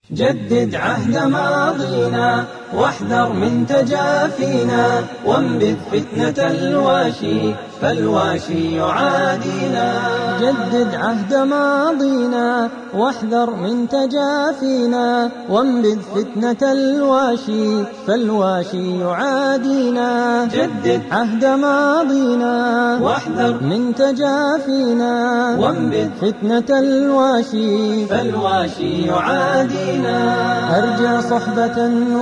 جدد عهد ماضينا واحذر من تجافينا وانبذ فتنة الواشي فالواشي يعادينا جدد عهد ماضينا واحذر من تجافينا وانبذ فتنة الواشي فالواشي يعادينا جدد عهد ماضينا واحذر من تجافينا وانبذ فتنة الواشي فالواشي يعادينا أرجع صحبة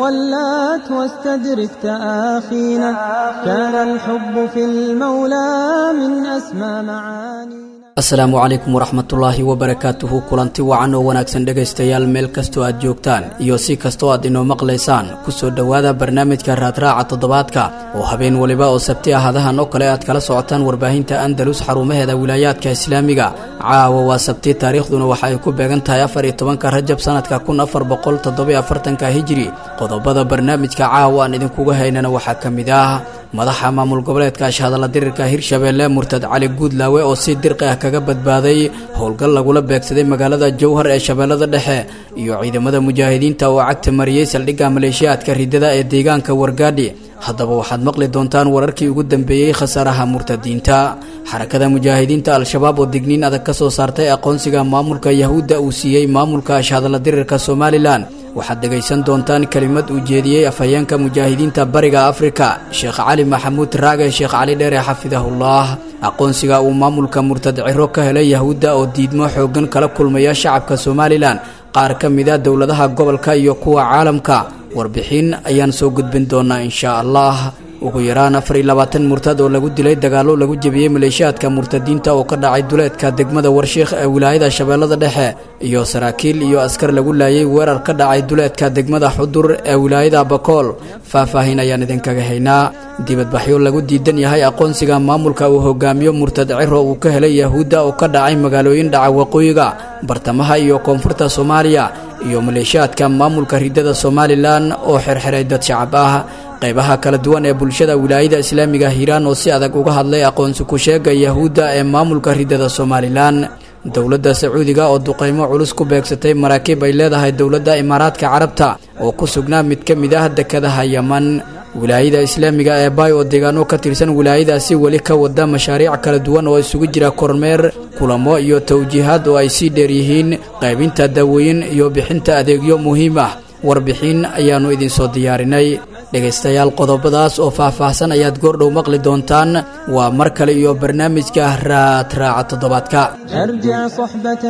ولات واستدرك تآخينا كان الحب في المولى من أسمى معانينا asalaamu calaykum waraxmatullaahi wabarakaatuhu kulanti wacan oo wanaagsan dhegaystayaal meel kastoo aad joogtaan iyo si kastoo aad inoo maqlaysaan kusoo dhowaada barnaamijka raadraaca toddobaadka oo habeen waliba oo sabti ahadahan oo kale aad kala socotaan warbaahinta andalus xarumaheeda wilaayaadka islaamiga caawa waa sabti taariikhduna waxa ay ku beegan tahay afar iyo tobanka rajab sanadka kun afar boqol toddobiyo afartanka hijiri qodobada barnaamijka caawa aan idinkuga haynana waxaa ka mid ah madaxa maamul goboleedka ashhadalla dirirka hirshabeelle murtad cali guudlaawe oo si dirqi ah kaga badbaaday howlgal lagula beegsaday magaalada jowhar ee shabeellada dhexe iyo ciidamada mujaahidiinta oo cagta mariyey saldhigga maleeshiyaadka ridada ee deegaanka wargaadhi haddaba waxaad maqli doontaan wararkii ugu dambeeyey khasaaraha murtadiinta xarakada mujaahidiinta al-shabaab oo digniin adag ka soo saartay aqoonsiga maamulka yahuudda uu siiyey maamulka ashhadalla dirirka somalilan waxaad dhegaysan doontaan kelimad uu jeediyey afhayeenka mujaahidiinta bariga afrika sheekh cali maxamuud raage sheekh cali dheere xafidahullah aqoonsiga uu maamulka murtad ciro ka helay yahuudda oo diidmo xooggan kala kulmaya shacabka somalilan qaar ka mid a dowladaha gobolka iyo kuwa caalamka warbixin ayaan soo gudbin doonaa inshaa allah ugu yaraan afar iyo labaatan murtad oo lagu dilay dagaallo lagu jebiyey maleeshiyaadka murtadiinta oo ka dhacay duleedka degmada warshiikh ee wilaayada shabeellada dhexe iyo saraakiil iyo askar lagu laayay weerar ka dhacay duleedka degmada xudur ee wilaayada bakool faahfaahin ayaan idinkaga haynaa dibadbaxyo lagu diidan yahay aqoonsiga maamulka uu hogaamiyo murtad ciro uu ka helay yahuudda oo ka dhacay magaalooyin dhaca waqooyiga bartamaha iyo koonfurta soomaaliya iyo maleeshiyaadka maamulka ridada somalilan oo xirxiray dad shacab ah qaybaha kala duwan ee bulshada wilaayada islaamiga hiiraan oo si adag uga hadlay aqoonsi ku sheega yahuudda ee maamulka ridada somalilan dowladda sacuudiga oo duqaymo culus ku beegsatay maraakiib ay leedahay dowladda imaaraadka carabta oo ku sugnaa mid ka mid ah dekadaha yeman wilaayada islaamiga ee baay oo deegaano ka tirsan wilaayadaasi weli ka wada mashaariic kala duwan oo isugu jira kormeer kulamo iyo tawjiihaad oo ay sii dheer yihiin qaybinta daawooyin iyo bixinta adeegyo muhiim ah warbixin ayaannu idinsoo diyaarinay dhegaystayaal qodobadaas oo faah-faahsan ayaad goordhow maqli doontaan waa mar kale iyo barnaamijka raadraaca toddobaadka ارجع صحبة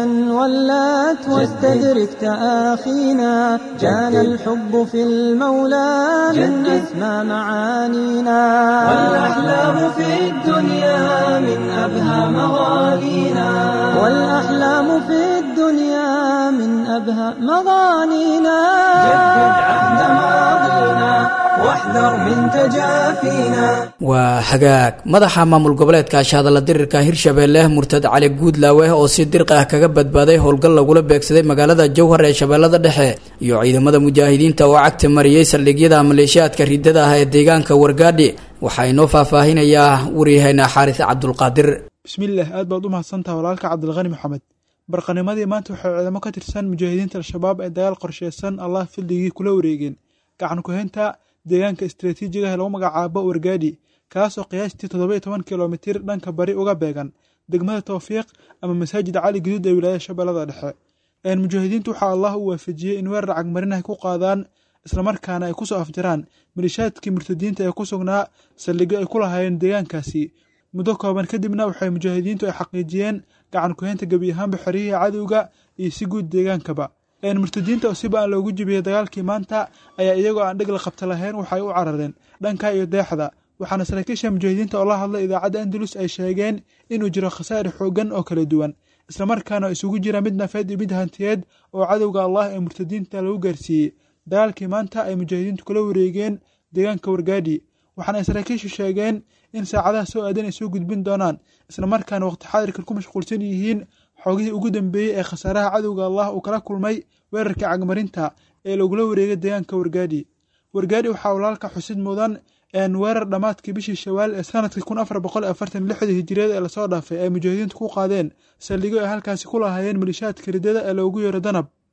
ولات واستدرك تآخينا كان الحب في المولى من أسمى معانينا والأحلام في الدنيا من أبهى مغانينا والأحلام في الدنيا من أبهى مغانينا جدد عهد ماضينا واحذر من تجافينا waa hagaag madaxa maamul goboleedka ashhadalla dirirka hirshabeelle murtad cali guudlaawe oo si dirqi ah kaga badbaaday howlgal lagula beegsaday magaalada jowhar ee shabeellada dhexe iyo ciidamada mujaahidiinta oo cagta mariyey saldhigyada maleeshiyaadka ridada ah ee deegaanka wargaadhi waxaa inoo faahfaahinayaa waryaheena xaaris cabdulqaadir bismillaah aad baad u mahadsantaha walaalka cabdilqani maxamed barqanimadii maanta waxay ciidamo ka tirsan mujaahidiinta al-shabaab ee dagaal qorsheysan allah fildigii kula wareegeen gacan ku-haynta deegaanka istraatiijiga ee lagu magacaabo wargaadhi kaasoo qiyaastii toddoba iyo toban kilomitir dhanka bari uga beegan degmada towfiiq ama masaajid cali guduud ee wilaayada shabeellada dhexe mujaahidiintu waxaa allah u waafajiyey in weerar cagmarin ay ku qaadaan islamarkaana ay kusoo afjaraan malishaadkii murtadiinta ee ku sugnaa saldhigyo ay ku lahaayeen deegaankaasi muddo kooban kadibna waxay mujaahidiintu ay xaqiijiyeen gacan ku-haynta gebi ahaanba xeriyihii cadowga iyo si guud deegaankaba murtadiinta oo siba aan loogu jibiyey dagaalkii maanta ayaa iyagoo aan dheg la qabta lahayn waxay u carareen dhanka iyo deexda waxaana saraakiisha mujaahidiinta oo la hadlay idaacadda andalus ay sheegeen inuu jiro khasaare xooggan oo kala duwan islamarkaana isugu jira mid nafeed iyo mid hantiyeed oo cadowga allah ee murtadiinta lagu gaarsiiyey dagaalkii maanta ay mujaahidiintu kula wareegeen deegaanka wargaadhi waxaana ay saraakiishu sheegeen in saacadaha soo aadan ay soo gudbin doonaan islamarkaana waqti xaadirkan ku mashquulsan yihiin xoogihii ugu dambeeyey ee khasaaraha cadowga allah uu kala kulmay weerarka cagmarinta ee lagula wareegay deegaanka wargaadhi wargaadhi waxaa walaalka xusid mudan weerar dhammaadkii bishii shawaal ee sanadkii kun afar boqol afartan lixdii hijiriyada ee lasoo dhaafay ay mujaahidiintu ku qaadeen saldhigyo ay halkaasi ku lahaayeen malishaadka ridada ee loogu yeero danab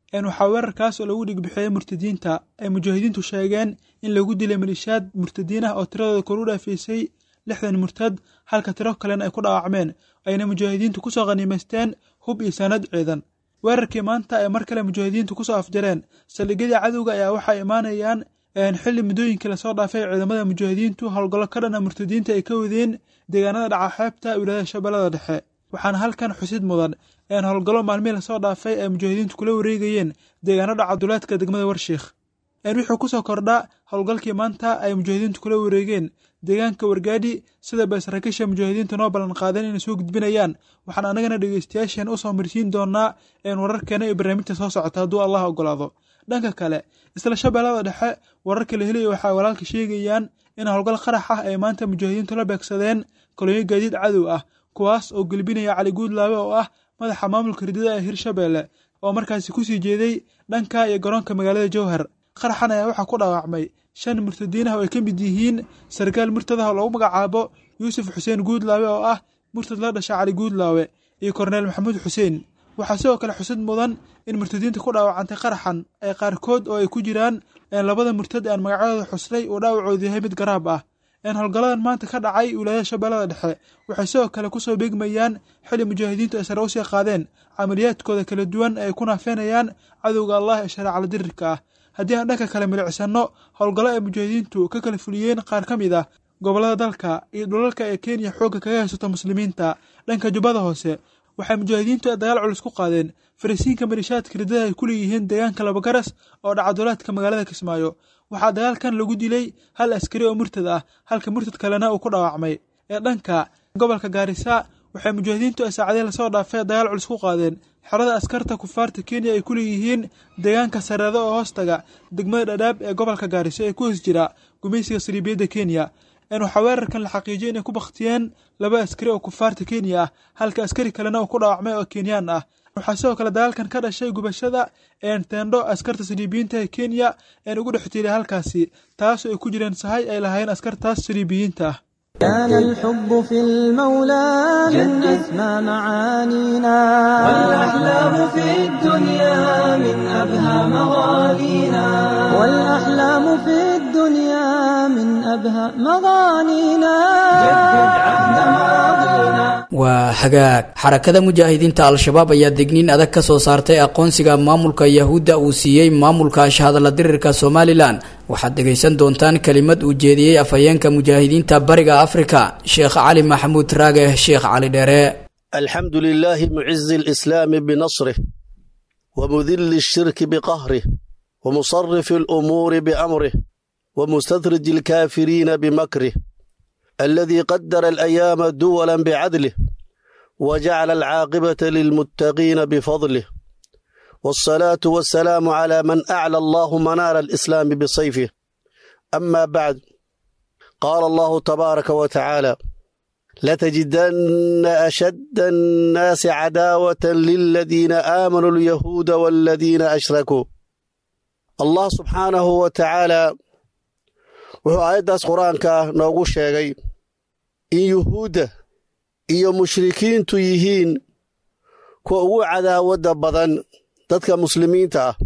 waxaa weerarkaas oo lagu dhigbixiyey murtadiinta ay mujaahidiintu sheegeen in lagu dilay malishaad murtadiin ah oo tiradooda koru dhaafaysay lixdan murtad halka tiro kalena ay ku dhaawacmeen ayna mujaahidiintu kusoo khaniimaysteen hub iyo sanad ciidan weerarkii maanta ay mar kale mujaahidiintu kusoo afjareen saldhigyadii cadowga ayaa waxay imaanayaan xilli muddooyinkii lasoo dhaafay ciidamada mujaahidiintu howlgallo ka dhana murtadiinta ay ka wadeen deegaanada dhaca xeebta wilaayada shabeellada dhexe waxaana halkan xusid mudan een howlgallo maalmihii lasoo dhaafay ay mujaahidiintu kula wareegayeen deegaanada cabdulaadka degmada warshiikh wixuu kusoo kordha howlgalkii maanta ay mujaahidiintu kula wareegeen deegaanka wargaadhi sida bay saraakiisha mujaahidiinta noo ballan qaadeen inay soo gudbinayaan waxaan anagana dhegeystayaasheen usoo marsiin doonaa een wararkeena iyo barnaamijta soo socota hadduu allah ogolaado dhanka kale isla shabeellada dhexe wararka la helaya waxay walaalka sheegayaan in howlgal qarax ah ay maanta mujaahidiintu la beegsadeen kolonyo gaadiid cadow ah kuwaas oo gelbinaya cali guudlaabe oo ah madaxa maamulka ridada ee hirshabeelle oo markaasi kusii jeeday dhanka iyo garoonka magaalada jowhar qaraxan ayaa waxaa ku dhaawacmay shan murtadiin ah oo ay ka mid yihiin sarkaal murtad ah oo lagu magacaabo yuusuf xuseen guudlaawe oo ah murtad la dhasha cali guudlaawe iyo korneel maxamuud xuseen waxaa sidoo kale xusid mudan in murtadiinta ku dhaawacantay qaraxan ay qaarkood oo ay ku jiraan labada murtad aan magacyadooda xuslay uu dhaawacoodu yahay mid garaab ah howlgalladan maanta ka dhacay wilaayada shabeellada dhexe waxay sidoo kale kusoo beegmayaan xili mujaahidiintu ay sare usii qaadeen camaliyaadkooda kala duwan ay ku naafeenayaan cadowga allah ee shareecala dirirka ah haddii aan dhanka kale milicsano howlgallo ay mujaahidiintu ka kala fuliyeen qaar ka mid ah gobollada dalka iyo dhulalka ee kenya xoogga kaga haysato muslimiinta dhanka jubbada hoose waxay mujaahidiintu dagaal culus ku qaadeen farisiinka malishaadka ridada ay ku leeyihiin deegaanka labagaras oo dhacadulaadka magaalada kismaayo waxaa dagaalkan lagu dilay hal askari oo murtad ah halka murtad kalena uu ku dhaawacmay ee dhanka gobolka gaarisa waxay mujaahidiintu ay saacadii lasoo dhaafay dagaal culus ku qaadeen xerada askarta kufaarta kenya ay ku leeyihiin deegaanka sareedo oo hoostaga degmada dhadhaab ee gobolka gaariso ee ku hoos jira gumaysiga saliibiyadda kenya waxaa weerarkan la xaqiijiyay inay ku bakhtiyeen laba askari oo kufaarta kenya ah halka askari kalena uu ku dhaawacmay oo kenyaan ah waxaa sidoo kale dagaalkan ka dhashay gubashada teendho askarta saliibiyiinta ee kenya een ugu dhex jiray halkaasi taasoo ay ku jireen sahay ay lahaayeen askartaas saliibiyiinta ah كان الحب في المولى من أسمى معانينا والأحلام في الدنيا من أبهى مغانينا والأحلام في الدنيا من أبهى مغانينا جدد عهد ماضينا waa hagaag xarakada mujaahidiinta al-shabaab ayaa degniin adag ka soo saartay aqoonsiga maamulka yahuudda uu siiyey maamulka ashahadala dirirka somalilan waxaad dhegaysan doontaan kelimad uu jeediyey afhayeenka mujaahidiinta bariga afrika sheekh cali maxamuud raage sheekh cali dheere alxamdu lilaahi mucizi alislaami binasrih wamudili ashirki biqahrih wamusarifi alumuuri biamrih wamustadraji alkaafiriina bimakrih الذي قدر الأيام دولا بعدله وجعل العاقبة للمتقين بفضله والصلاة والسلام على من أعلى الله منار الإسلام بصيفه أما بعد قال الله تبارك وتعالى لتجدن أشد الناس عداوة للذين آمنوا اليهود والذين أشركوا الله سبحانه وتعالى wuxuu aayaddaas qur-aanka noogu sheegay in yuhuudda iyo mushrikiintu yihiin kuwa ugu cadaawadda badan dadka muslimiinta ah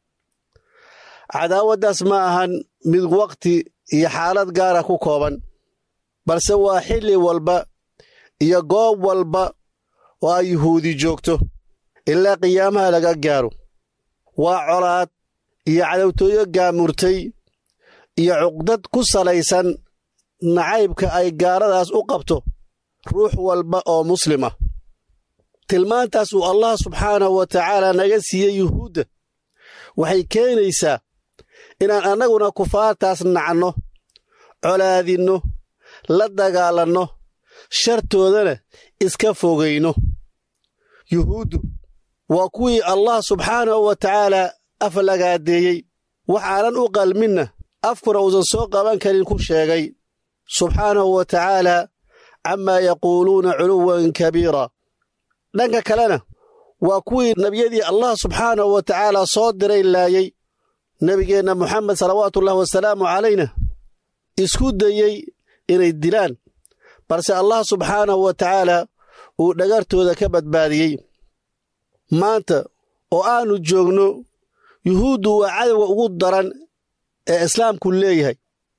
cadaawaddaas ma ahan mid waqti iyo xaalad gaara ku kooban balse waa xilli walba iyo goob walba oo ay yuhuudi joogto ilaa qiyaamaha laga gaaro waa colaad iyo cadowtooyo gaamurtay iyo cuqdad ku salaysan nacaybka ay gaaladaas u qabto ruux walba oo muslima tilmaantaas uu allah subxaanahu wa tacaala naga siiyey yuhuudda waxay keenaysaa inaan annaguna kufaartaas nacno colaadinno la dagaalanno shartoodana iska fogayno yuhuuddu waa kuwii allah subxaanahu wa tacaala aflagaadeeyey waxaanan u qalminna afkuna uusan soo qaban karin ku sheegay subxaanahu wa tacaala camaa yaquuluuna culuwan kabiira dhanka kalena waa kuwii nebiyadii allah subxaanahu wa tacaala soo diray laayey nebigeenna moxamed salawaatuullahi wasalaamu calayna isku dayey inay dilaan balse allah subxaanahu wa tacaala uu dhagartooda ka badbaadiyey maanta oo aannu joogno yuhuuddu waa cadowga ugu daran ee islaamku leeyahay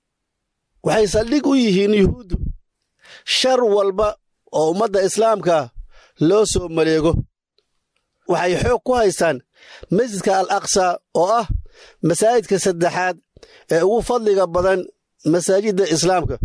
waxay saldhig u yihiin yuhuuddu shar walba oo ummadda islaamka loo soo maleego waxay xoog ku haystaan masjidka al aqsa oo ah masaajidka saddexaad ee ugu fadliga badan masaajidda islaamka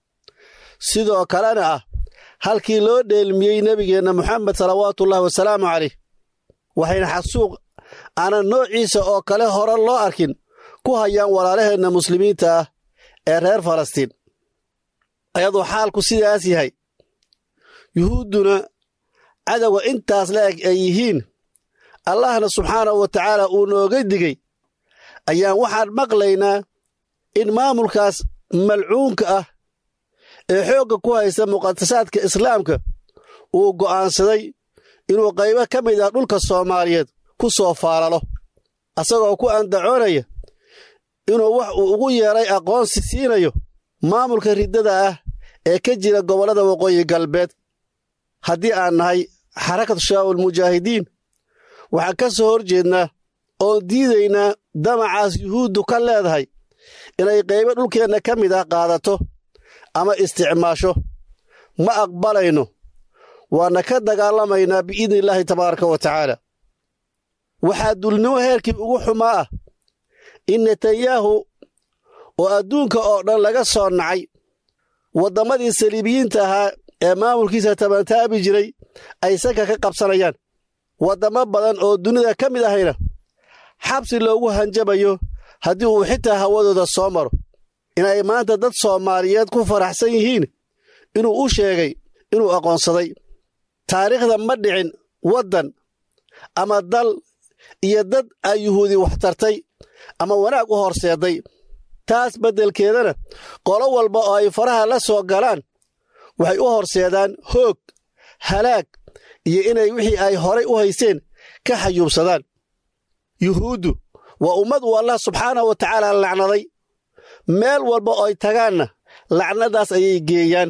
sidoo kalena ah halkii loo dheelmiyey nebigeenna moxamed salawaatuullahi wasalaamu caleyh waxayna xasuuq aanan noociisa oo kale hore loo arkin ku hayaan walaalaheenna muslimiinta ah ee reer falastiin ayadoo xaalku sidaas yahay yuhuudduna cadowga intaas la eg ay yihiin allahna subxaanahu wa tacaala uu nooga digey ayaan waxaan maqlaynaa in maamulkaas malcuunka ah ee xoogga ku haysta muqadasaadka islaamka uu go'aansaday inuu qaybo ka mid ah dhulka soomaaliyeed ku soo faalalo asagoo ku andacoonaya inuu wax uu ugu yeedhay aqoonsi siinayo maamulka riddada ah ee ka jira gobollada waqooyi galbeed haddii aan nahay xarakatu shabaabul mujaahidiin waxaan ka soo hor jeednaa oon diidaynaa damacaas yuhuuddu ka leedahay inay qaybo dhulkeenna ka mid ah qaadato ama isticmaasho ma aqbalayno waana ka dagaalamaynaa biidni illaahi tabaaraka wa tacaala waxaa dulnimo heerkii ugu xumaa ah in netanyahu oo adduunka oo dhan laga soo nacay waddamadii saliibiyiinta ahaa ee maamulkiisa tabantaabi jiray ay sanka ka qabsanayaan waddamo badan oo dunida ka mid ahayna xabsi loogu hanjabayo haddii uu xitaa hawadooda soo maro inay maanta dad soomaaliyeed ku faraxsan yihiin inuu u sheegay inuu aqoonsaday taariikhda ma dhicin waddan ama dal iyo dad ay yuhuudi wax tartay ama wanaag u horseeday taas beddelkeedana qolo walba oo ay faraha la soo galaan waxay u horseedaan hoog halaag iyo inay wixii ay horay u haysteen ka xayuubsadaan yuhuuddu waa ummad uu allah subxaanahu wa tacaala lacnaday meel walba oo ay tagaanna lacnadaas ayay geeyaan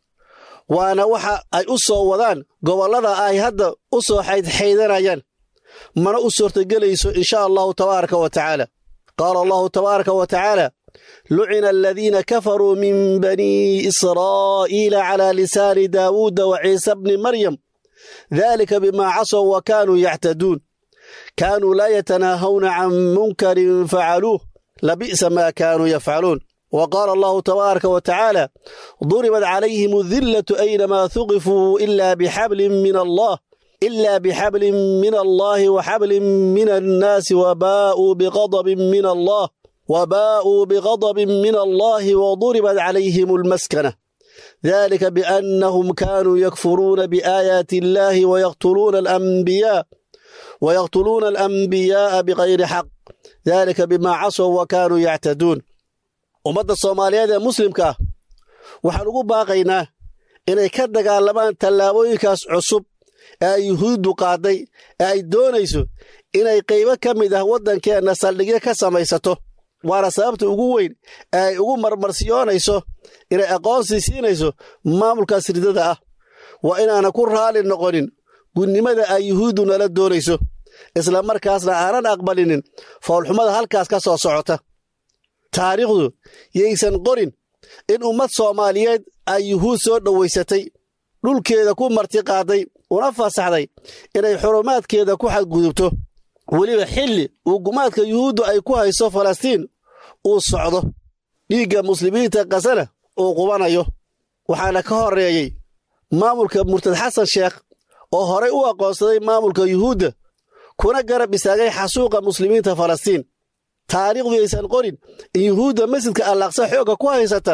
waana waxa ay u soo wadaan gobollada ay hadda u soo xaydxaydanayaan mana u suurtagelayso in sha allahu tabaaraka wa tacaala qaala allahu tabaaraka wa tacaala lucina aladiina kafaruu min banii israa'iila calaa lisaani daawuuda wa ciisa bni maryam dalika bimaa casow wa kaanuu yactaduun kaanuu laa yatanaahawna can munkarin facaluuh labi'sa maa kaanuu yafcaluun wa qaala allahu tabaaraka wa tacaala duribat calayhim adillatu aynamaa huqifuu ila bixablin min allah إلا بحبل من الله وحبل من الناس وباءوا بغضب من الله وباءوا بغضب من الله وضربت عليهم المسكنة ذلك بأنهم كانوا يكفرون بآيات الله ويقتلون الأنبياء ويقتلون الأنبياء بغير حق ذلك بما عصوا وكانوا يعتدون ومدى الصوماليات المسلم كه وحنقول باقينا inay ka dagaalamaan tallaabooyinkaas cusub ee ay yuhuuddu qaaday ee ay doonayso inay qaybo ka mid ah waddankeenna saldhigyo ka samaysato waana sababta ugu weyn ee ay ugu marmarsiyoonayso inay aqoonsi siinayso maamulkaas ridada ah waa inaana ku raalli noqonin gudnimada ay yuhuuddu nala doonayso isla markaasna aanan aqbalinin foolxumada halkaas ka soo socota taariikhdu yaysan qorin in ummad soomaaliyeed ay yuhuud soo dhowaysatay dhulkeeda ku martiqaaday una fasaxday inay xurumaadkeeda ku xadgudubto weliba xilli uu gumaadka yuhuuddu ay ku hayso falastiin uu socdo dhiigga muslimiinta kasana uu qubanayo waxaana ka horreeyey maamulka murtad xasan sheekh oo horay u aqoonsaday maamulka yuhuudda kuna garab istaagay xasuuqa muslimiinta falastiin taariikhdu yaysan qorin in yuhuudda masjidka allaqsa xoogga ku haysata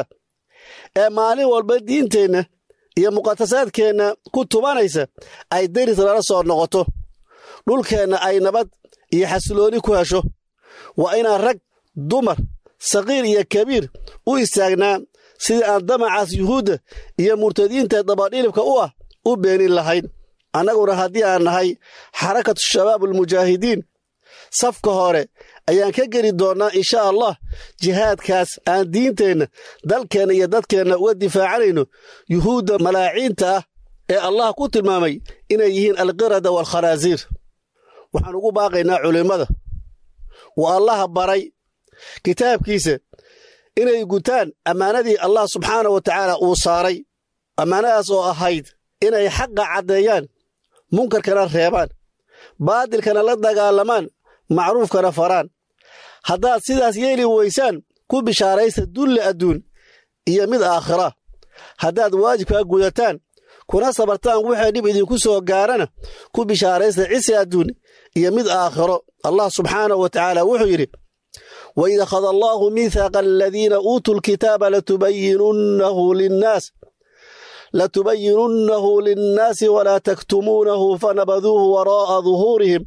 ee maalin walba diinteenna iyo muqadasaadkeenna ku tubanaysa ay deris lala soo noqoto dhulkeenna ay nabad iyo xasilooni ku hesho waa inaan rag dumar saqiir iyo kabiir u istaagnaa sidii aan damacaas yuhuudda iyo murtadiinta dabadhilibka u ah u beenin lahayn annaguna haddii aan nahay xarakatu shabaabulmujaahidiin safka hore ayaan ka geli doonnaa insha allah jihaadkaas aan diinteenna dalkeenna iyo dadkeenna uga difaacanayno yuhuudda malaaciinta ah ee allah ku tilmaamay inay yihiin alqirada waalkhanaasiir waxaan ugu baaqaynaa culimmada uu allaha baray kitaabkiisa inay gutaan ammaanadii allah subxaana wa tacaala uu saaray ammaanadaas oo ahayd inay xaqa caddeeyaan munkarkana reebaan baadilkana la dagaalamaan macruufkana faraan haddaad sidaas yeeli weysaan ku bishaaraysta dulle adduun iyo mid aakhira haddaad waajibkaa gudataan kuna sabartaan waxay dhib idinku soo gaarana ku bishaaraysta cisi adduun iyo mid aakhiro allah subxaanahu wa tacaala wuxuu yidhi waid akhada allaahu miithaaqa aladiina uutuu lkitaaba latubayinunnahu linnaas latubayinunnahu linnaasi walaa taktumuunahu fanabaduuhu waraa'a duhuurihim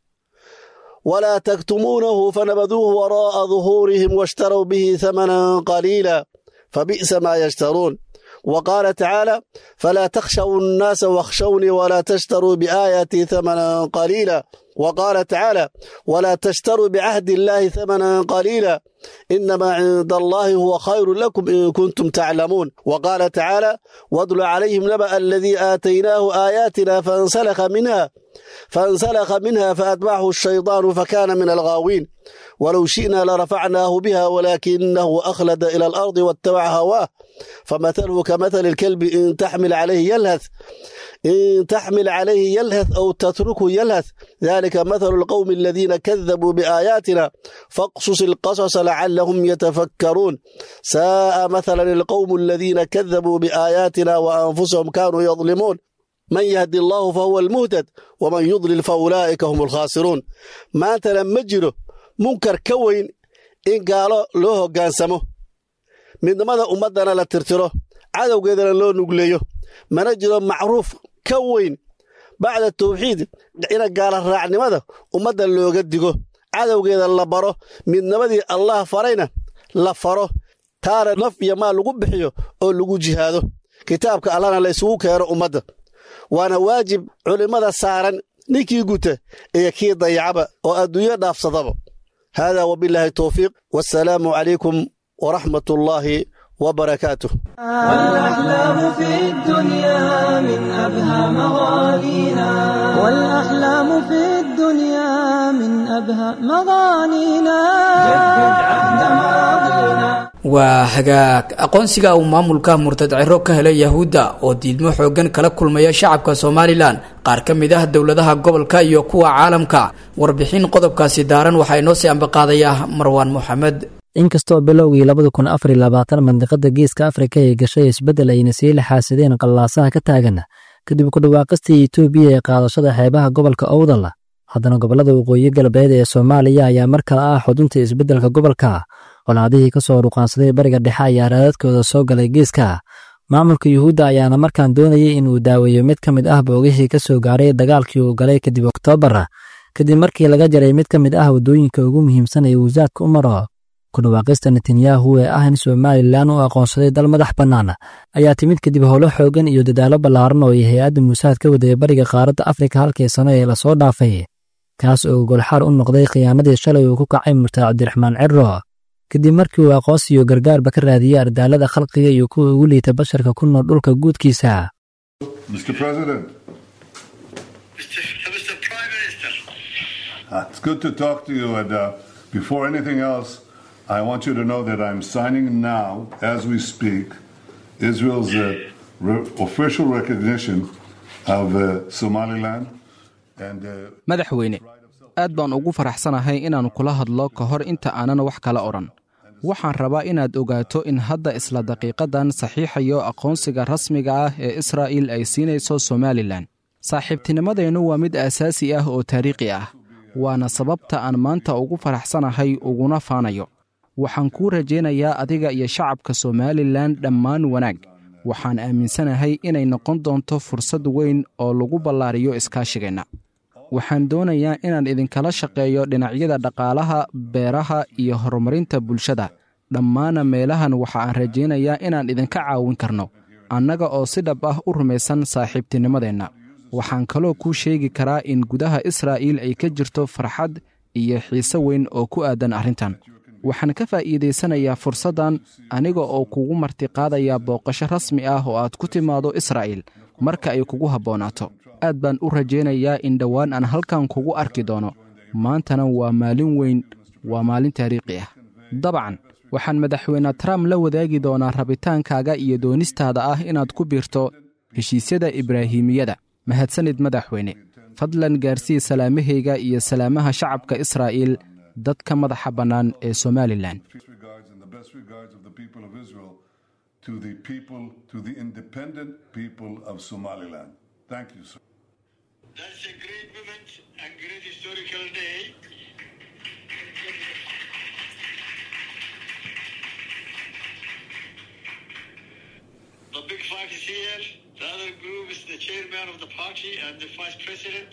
ولا تكتمونه فنبذوه وراء ظهورهم واشتروا به ثمنا قليلا فبئس ما يشترون وقال تعالى فلا تخشوا الناس واخشوني ولا تشتروا بآياتي ثمنا قليلا وقال تعالى ولا تشتروا بعهد الله ثمنا قليلا إنما عند الله هو خير لكم إن كنتم تعلمون وقال تعالى واتل عليهم نبأ الذي آتيناه آياتنا فانسلخ منها فانسلخ منها فأتبعه الشيطان فكان من الغاوين ولو شئنا لرفعناه بها ولكنه أخلد إلى الأرض واتبع هواه فمثله كمثل الكلب إن تحمل عليه يلهث إن تحمل عليه يلهث أو تتركه يلهث ذلك مثل القوم الذين كذبوا بآياتنا فاقصص القصص لعلهم يتفكرون ساء مثلا القوم الذين كذبوا بآياتنا وأنفسهم كانوا يظلمون من يهدي الله فهو المهتد ومن يضلل فأولئك هم الخاسرون ما أنت لما جره منكر كوين إن قالوا له قانسمه من ماذا أمدنا لا ترتره عدو قيدنا لو نقليه mana jiro macruuf ka weyn bacda tawxiid ina gaala raacnimada ummadda looga digo cadowgeeda la baro midnimadii allah farayna la faro taana naf iyo maal lagu bixiyo oo lagu jihaado kitaabka allahna la isugu keeno ummadda waana waajib culimmada saaran ninkii guta iyo kii dayacaba oo adduunyo dhaafsadaba haadaa wabilaahi towfiiq wassalaamu calaykum waraxmat ullaahi وبركاته والأحلام في الدنيا من أبهى مغانينا والأحلام في الدنيا من أبهى مغانينا جدد عهد ماضينا waa hagaag aqoonsiga uu maamulka murtad ciro ka helay yahuudda oo diidmo xooggan kala kulmaya shacabka somalilan qaar ka mid ah dowladaha gobolka iyo kuwa caalamka warbixin qodobkaasi daaran waxaa inoo sii ambaqaadaya marwaan moxamed inkastoo bilowgii labada kun afar iyo labaatan mandiqada geeska afrika ay gashay isbeddel ayna sii laxaasadeen qallaasaha ka taagan kadib ku dhawaaqistii etoobiya ee qaadashada xeebaha gobolka owdal haddana gobollada waqooyi galbeed ee soomaaliya ayaa mar kale ah xudunta isbeddelka gobolka colaadihii ka soo ruqaansaday bariga dhexe ayaa raadadkooda soo galay geeska maamulka yuhuudda ayaana markaan doonayay inuu daaweeyo mid ka mid ah boogihii ka soo gaaray dagaalkii uu galay kadib oktoobar kadib markii laga jaray mid ka mid ah waddooyinka ugu muhiimsan ee wasaadka u maro kudhawaaqista netanyahu ee ah in somalilan u aqoonsaday dal madax bannaan ayaa timid kadib howlo xoogan iyo dadaallo ballaaran oo ay hay-adda muusaad ka wadaya bariga qaaradda afrika halkii sano ee lasoo dhaafay kaas oo golxaar u noqday khiyaanadii shalay uu ku kacay murtaad cabdiraxmaan ciro kadib markii uu aqoonsiyo gargaarba ka raadiyey ardaalada khalqiga iyo kuwa ugu liita basharka ku nool dhulka guudkiisa I want you to know that I'm signing now, as we speak, Israel's uh, re- official recognition of uh, Somaliland and. Uh, madaxweyne aad baan ugu faraxsanahay inaan kula hadlo ka hor inta aanan wax kala odhan waxaan rabaa inaad ogaato in hadda isla daqiiqadan saxiixayo aqoonsiga rasmiga ah ee israa'iil ay siinayso somalilan saaxiibtinimadeennu waa mid aasaasi ah oo taariikhi ah waana sababta aan maanta ugu faraxsanahay uguna faanayo waxaan kuu rajaynayaa adiga iyo shacabka somalilan dhammaan wanaag waxaan aaminsanahay inay noqon doonto fursad weyn oo lagu ballaariyo iskaashigeenna waxaan doonayaa inaan idinkala shaqeeyo dhinacyada dhaqaalaha beeraha iyo horumarinta bulshada dhammaana meelahan waxa aan rajaynayaa inaan idinka caawin karno annaga oo si dhab ah u rumaysan saaxiibtinimadeenna waxaan kaloo kuu sheegi karaa in gudaha israa'iil ay ka jirto farxad iyo xiise weyn oo ku aadan arrintan waxaan ka faa'iidaysanayaa fursaddan aniga oo kugu martiqaadaya booqasho rasmi ah oo aad ku timaado israa'iil marka ay kugu habboonaato aad baan u rajaynayaa in dhowaan aan halkan kugu arki doono maantana waa maalin weyn waa maalin taariikhi ah dabcan waxaan madaxweyne trump la wadaagi doonaa rabitaankaaga iyo doonistaada ah inaad ku biirto heshiisyada ibraahimiyada mahadsanid madaxweyne fadlan gaarsii salaamahayga iyo salaamaha shacabka israa'iil dadka madaxa bannaan ee somalilan regards and the best regards of the people of Israel to the people, to the independent people of Somaliland. Thank you, sir. That's a great moment and great historical day. The Big Five is here. The other group is the chairman of the party and the vice president.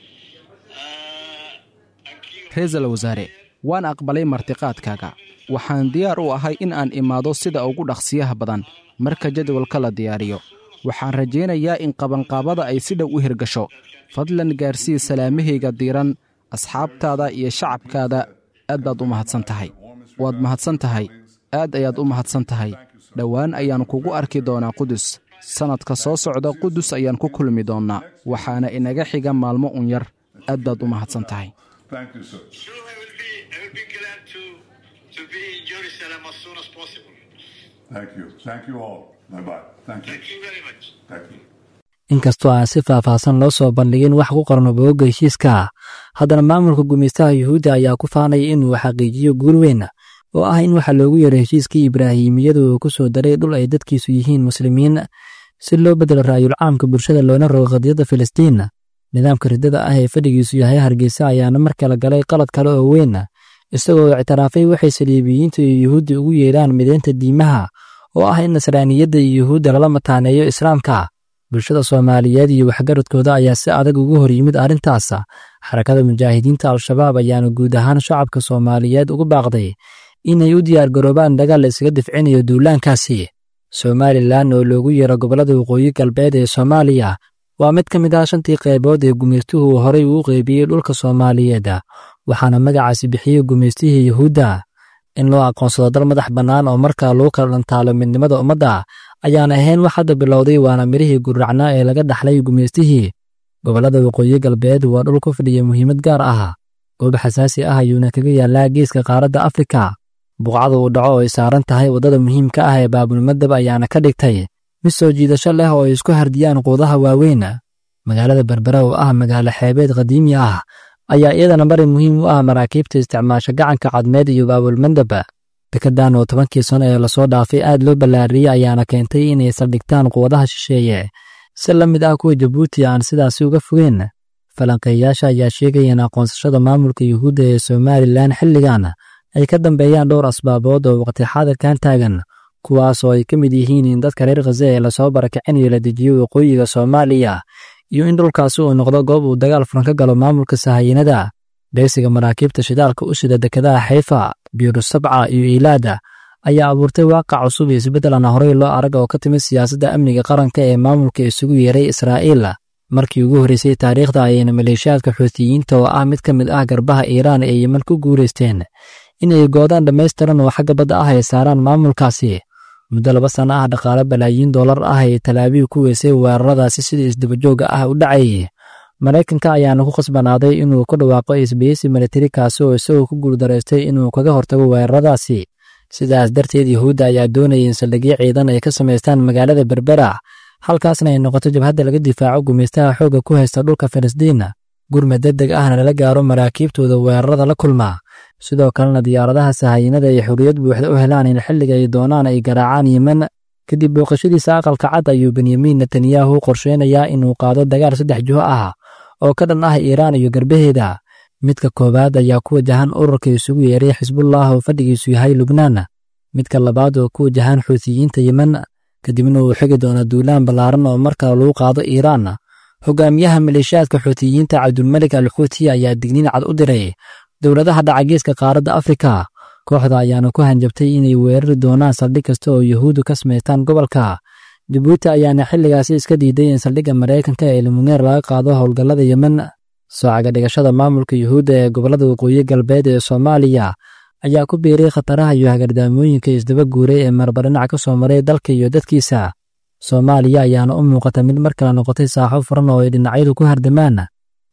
Uh, and key ra-iisul wasaare waan aqbalay martiqaadkaaga waxaan diyaar u ahay in aan imaado sida ugu dhaqsiyaha badan marka jadwalka la diyaariyo waxaan rajaynayaa in qabanqaabada ay si dhow u hirgasho fadlan gaarsii salaamahayga diiran asxaabtaada iyo shacabkaada aad baad u mahadsan tahay waad mahadsan tahay aad ayaad u mahadsan tahay dhowaan ayaan kugu arki doonaa qudus sannadka soo socda qudus ayaan ku kulmi doonnaa waxaana inaga xiga maalmo un yar aad baad u mahadsan tahay Thank you, sir. Sure, I will be, I will be glad to, to be in Jerusalem as soon as possible. Thank you. Thank you all. Bye bye. Thank you. Thank you very much. Thank you. inkastoo aan si faahfaahsan loo soo bandhigin wax ku qorno bogogga heshiiska haddana maamulka gumaystaha yuhuudda ayaa ku faanaya inuu xaqiijiyo guul weyn oo ah in waxa loogu yeero heshiiskii ibraahimiyadu uu ku soo daray dhul ay dadkiisu yihiin muslimiin si loo bedelo raayul caamka bulshada loona rogo qadiyadda filistiin nidaamka riddada ah ee fadhigiisu yahay hargeysa ayaana mar kale galay qalad kale oo weyn isagoo ictiraafay waxay saliibiyiinta iyo yuhuudda ugu yeedhaan mideynta diimaha oo ah in nasraaniyadda iyo yuhuudda lala mataaneeyo islaamka bulshada soomaaliyeed iyo waxgaradkooda ayaa si adag ugu hor yimid arrintaas xarakada mujaahidiinta al-shabaab ayaana guud ahaan shacabka soomaaliyeed ugu baaqday inay u diyaargaroobaan dagaal la isaga difcinayo duulaankaasi somalilan oo loogu yeero gobollada waqooyi galbeed ee soomaaliya waa mid ka mid ah shantii qaybood ee gumaystuhu horay uu qeybiyey dhulka soomaaliyeed waxaana magacaasi bixiyey gumaystihii yuhuudda in loo aqoonsado dal madax bannaan oo markaa lagu kala dhantaalo midnimada ummadda ayaan ahayn wax hadda bilowday waana mirihii gurracnaa ee laga dhaxlay gumaystihii gobollada waqooyi galbeed waa dhul ku fadhiya muhiimad gaar ah goob xasaasi ah ayuuna kaga yaallaa geeska qaaradda afrika buuqcada uu dhaco oo ay saaran tahay waddada muhiimka ah ee baabulmadab ayaana ka dhigtay mid soo jiidasho leh oo ay isku hardiyaan quudaha waaweyn magaalada berbera oo ah magaalo xeebeed qadiimi ah ayaa iyadana bari muhiim u ah maraakiibta isticmaasha gacanka cadmeed iyo baabulmandab dekedan oo tobankii sano ee lasoo dhaafay aad loo ballaariyey ayaana keentay inay saldhigtaan quwadaha shisheeye si la mid ah kuwa jabuuti aan sidaasi uga fogeen falanqeeyaasha ayaa sheegaya in aqoonsashada maamulka yuhuudda ee somalilan xilligan ay ka dambeeyaan dhowr asbaabood oo waqti xaadirkan taagan kuwaas oo ay ka mid yihiin in dadka reer khaza ee lasoo barakicinayo la dejiyo waqooyiga soomaaliya iyo in dhulkaasi uu noqdo goob uu dagaal furan ka galo maamulka sahayiinada beegsiga maraakiibta shidaalka u sida dekedaha xayfa biirusabca iyo iilaada ayaa abuurtay waaqac cusub iyo isbeddel aan horey loo arag oo ka timid siyaasadda amniga qaranka ee maamulka isugu yeeray israa'iil markii ugu horreysay taariikhda ayayna maleeshiyaadka xuutiyiinta oo ah mid ka mid ah garbaha iiraan ee yeman ku guulaysteen inay goodaan dhammaystiran oo xagga badda ah ay saaraan maamulkaasi muddo laba sanno ah dhaqaale balaayiin dollar ah ay talaabiib ku weysay weeraradaasi sida isdabajooga ah u dhacayay maraykanka ayaana ku khasbanaaday inuu ku dhawaaqo isbeysi militari kaasi oo isagoo ku guuldaraystay inuu kaga hortago weeraradaasi sidaas darteed yuhuudda ayaa doonayay in saldhigyo ciidan ay ka samaystaan magaalada berbera halkaasna ay noqoto jabhadda laga difaaco gumaystaha xoogga ku haysta dhulka filistiin gurmad degdeg ahna lala gaaro maraakiibtooda weerarada la kulma sidoo kalena diyaaradaha sahayiinada ay xorriyad buuxda u helaan in xilliga ay doonaan ay garaacaan yemen kadib booqashadiisa aqalka cad ayuu benyamin netanyahu qorsheynayaa inuu qaado dagaal saddex juho ah oo ka dhan ah iiraan iyo garbaheeda midka koowaad ayaa ku wajahan ururka isugu yeeray xisbullah oo fadhigiisu yahay lubnaan midka labaad oo ku wajahan xuutiyiinta yemen kadibna uu xigi doona duulaan ballaaran oo markale lagu qaado iiraan hogaamiyaha maleeshiyaadka xuutiyiinta cabdulmelik al xuuti ayaa digniin cad u diray dowladaha dhacageeska qaaradda afrika kooxda ayaana ku hanjabtay inay weerari doonaan saldhig kasta oo yuhuuddu ka samaystaan gobolka jabuuti ayaana xilligaasi iska diiday in saldhigga maraykanka ee limuneer laga qaado howlgallada yemen soocaga dhigashada maamulka yuhuudda ee gobollada waqooyi galbeed ee soomaaliya ayaa ku biiray khataraha iyo hagardaamooyinka isdaba guuray ee marbarinac ka soo maray dalka iyo dadkiisa soomaaliya ayaana u muuqata mid mar kale noqotay saaxo furan oo ay dhinacyadu ku hardamaan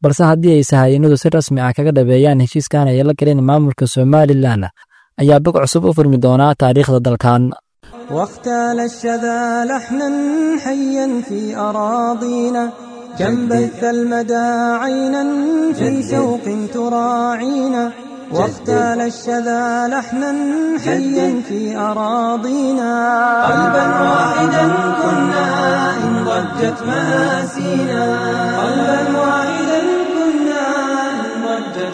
balse haddii ay sahayiinadu si rasmi ah kaga dhabeeyaan heshiiskan ay la galeen maamulka somalilan ayaa bog cusub u furmi doonaa taariikhda dalkan واختال الشذا لحنا حيا في أراضينا كم بث المدى عينا في شوق تراعينا واختال الشذا لحنا حيا في أراضينا قلبا واحدا كنا إن ضجت مآسينا قلبا واحدا كنا إن ضجت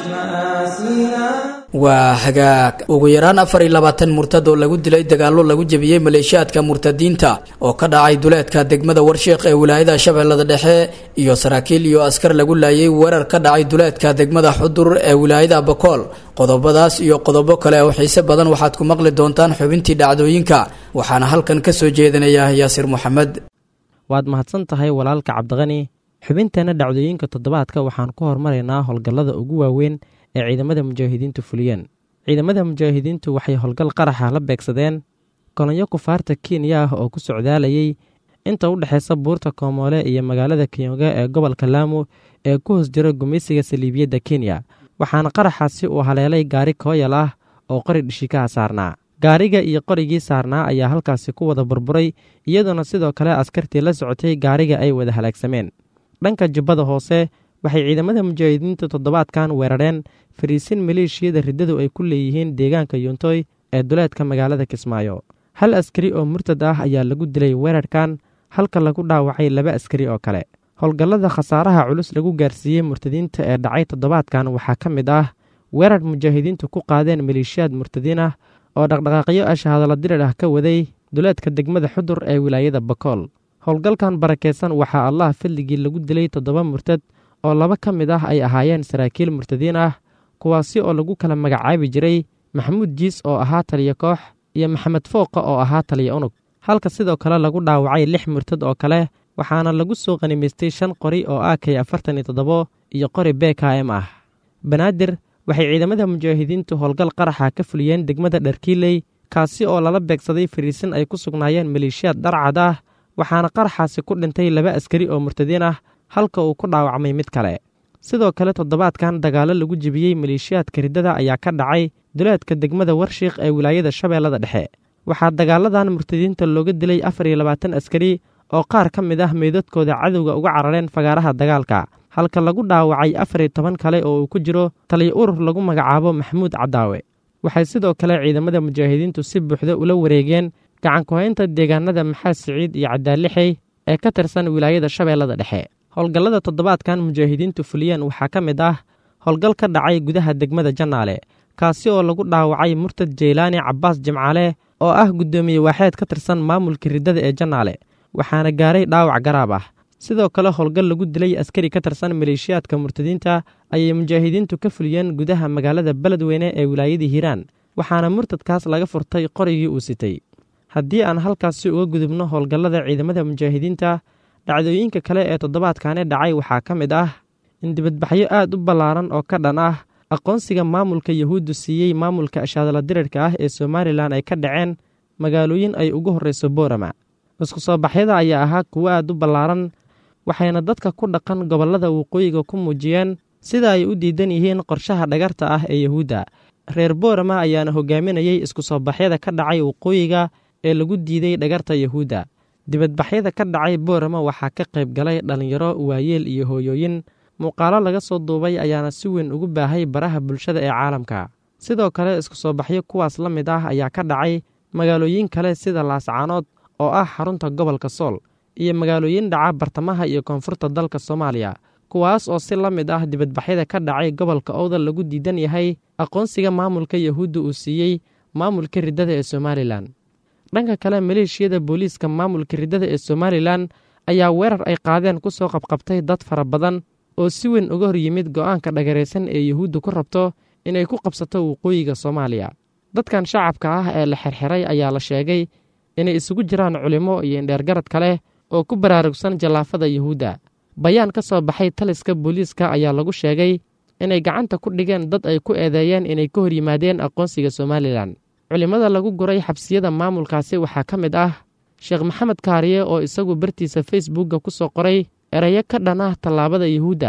مآسينا waa hagaag ugu yaraan afar iyo labaatan murtad oo lagu dilay dagaallo lagu jebiyey maleeshiyaadka murtadiinta oo ka dhacay duleedka degmada warsheekh ee wilaayada shabeellada dhexe iyo saraakiil iyo askar lagu laayay weerar ka dhacay duleedka degmada xudur ee wilaayada bakool qodobadaas iyo qodobo kale oo xiise badan waxaad ku maqli doontaan xubintii dhacdooyinka waxaana halkan ka soo jeedinaya yaasir moxamed waad mahadsan tahay walaalka cabdiqani xubinteenna dhacdooyinka toddobaadka waxaan ku hormaraynaa howlgallada ugu waaweyn ee ciidamada mujaahidiintu fuliyeen ciidamada mujaahidiintu waxay howlgal qaraxa la beegsadeen kolonyo kufaarta kenya ah oo ku socdaalayay inta u dhexeysa buurta koomoole iyo magaalada kiyonga ee gobolka laamo ee ku hoos jira gumaysiga saliibiyadda kenya waxaana qaraxaasi uu haleelay gaari kooyal ah oo qori dhishikaha saarnaa gaariga iyo qorigii saarnaa ayaa halkaasi ku wada burburay iyadoona sidoo kale askartii la socotay gaariga ay wada halaagsameen dhanka jubbada hoose waxay ciidamada mujaahidiinta toddobaadkan weerareen fariisin maleeshiyada riddadu ay ku leeyihiin deegaanka yuntoy ee duleedka magaalada kismaayo hal askari oo murtad ah ayaa lagu dilay weerarkan halka lagu dhaawacay laba askari oo kale howlgallada khasaaraha culus lagu gaarsiiyey murtadiinta ee dhacay toddobaadkan waxaa ka mid ah weerar mujaahidiintu ku qaadeen maleeshiyaad murtadiin ah oo dhaqdhaqaaqyo ashahadala dirir ah ka waday duleedka degmada xudur ee wilaayada bakool howlgalkan barakeysan waxaa allah fadligii lagu dilay toddoba murtad oo laba ka mid ah ay ahaayeen saraakiil murtadiin ah kuwaasi oo lagu kala magacaabi jiray maxamuud jiis oo ahaa taliya koox iyo maxamed fooqa oo ahaa taliya unug halka sidoo kale lagu dhaawacay lix murtad oo kale waxaana lagu soo qanimaystay shan qori oo a k afartan iyo toddobo iyo qori b k m ah banaadir waxay ciidamada mujaahidiintu howlgal qaraxa ka fuliyeen degmada dharkiiley kaasi oo lala beegsaday fariisin ay ku sugnaayeen maleeshiyaad dharcad ah waxaana qaraxaasi ku dhintay laba askari oo murtadiin ah halka uu ku dhaawacmay mid kale sidoo kale toddobaadkan dagaallo lagu jebiyey maleeshiyaadka riddada ayaa ka dhacay duleedka degmada warshiikh ee wilaayada shabeellada dhexe waxaa dagaaladan murtadiinta looga dilay afar iyo labaatan askari oo qaar ka mid ah meydadkooda cadowga uga carareen fagaaraha dagaalka halka lagu dhaawacay afar iyo toban kale oo uu ku jiro taliya urur lagu magacaabo maxamuud cadaawe waxay sidoo kale ciidamada mujaahidiintu si buuxda ula wareegeen gacankuhaynta deegaanada maxaad siciid iyo cadaalixey ee ka tirsan wilaayada shabeellada dhexe howlgallada toddobaadkan mujaahidiintu fuliyeen waxaa ka mid ah howlgal ka dhacay gudaha degmada jannaale kaasi oo lagu dhaawacay murtad jeylaani cabbaas jimcaale oo ah guddoomiye waaxeed ka tirsan maamulka riddada ee jannaale waxaana gaaray dhaawac garaab ah sidoo kale howlgal lagu dilay askari ka tirsan maleeshiyaadka murtadiinta ayay mujaahidiintu ka fuliyeen gudaha magaalada beledweyne ee wilaayadii hiiraan waxaana murtadkaas laga furtay qorigii uu sitay haddii aan halkaasi uga gudubno howlgallada ciidamada mujaahidiinta dhacdooyinka kale ee toddobaadkani dhacay waxaa ka mid ah in dibadbaxyo aad u ballaaran oo ka dhan ah aqoonsiga maamulka yahuuddu siiyey maamulka ashaadala dirirka ah ee somalilan ay ka dhaceen magaalooyin ay ugu horreyso boorama isku soo baxyada ayaa ahaa kuwo aad u ballaaran waxayna dadka ku dhaqan gobollada waqooyiga ku muujiyeen sida ay u diidan yihiin qorshaha dhagarta ah ee yahuudda reer boorama ayaana hogaaminayey isku soo baxyada ka dhacay waqooyiga ee lagu diiday dhagarta yahuudda dibadbaxyada ka dhacay boorama waxaa ka qayb galay dhallinyaro waayeel iyo hooyooyin muuqaalo laga soo duubay ayaana si weyn ugu baahay baraha bulshada ee caalamka sidoo kale isku soo baxyo kuwaas la mid ah ayaa ka dhacay magaalooyin kale sida laascaanood oo ah xarunta gobolka sool iyo magaalooyin dhaca bartamaha iyo koonfurta dalka soomaaliya kuwaas oo si la mid ah dibadbaxyada ka dhacay gobolka owdal lagu diidan yahay aqoonsiga maamulka yahuudda uu siiyey maamulka riddada ee somalilan dhanka kale maleeshiyada booliiska maamulka riddada ee somalilan ayaa weerar ay qaadeen ku soo qabqabtay dad fara badan oo si weyn uga hor yimid go'aanka dhagaraysan ee yahuudda ku rabto inay ku qabsato waqooyiga soomaaliya dadkan shacabka ah ee la xirxiray ayaa la sheegay inay isugu jiraan culimo iyo indheergarad kale oo ku baraarugsan jallaafada yahuudda bayaan ka soo baxay taliska booliiska ayaa lagu sheegay inay gacanta ku dhigeen dad ay ku eedeeyeen inay ka hor yimaadeen aqoonsiga somalilan culimmada lagu guray xabsiyada maamulkaasi waxaa ka mid ah sheekh maxamed kaariye oo isagu bartiisa facebookga ku soo qoray erayo ka dhan ah tallaabada yahuudda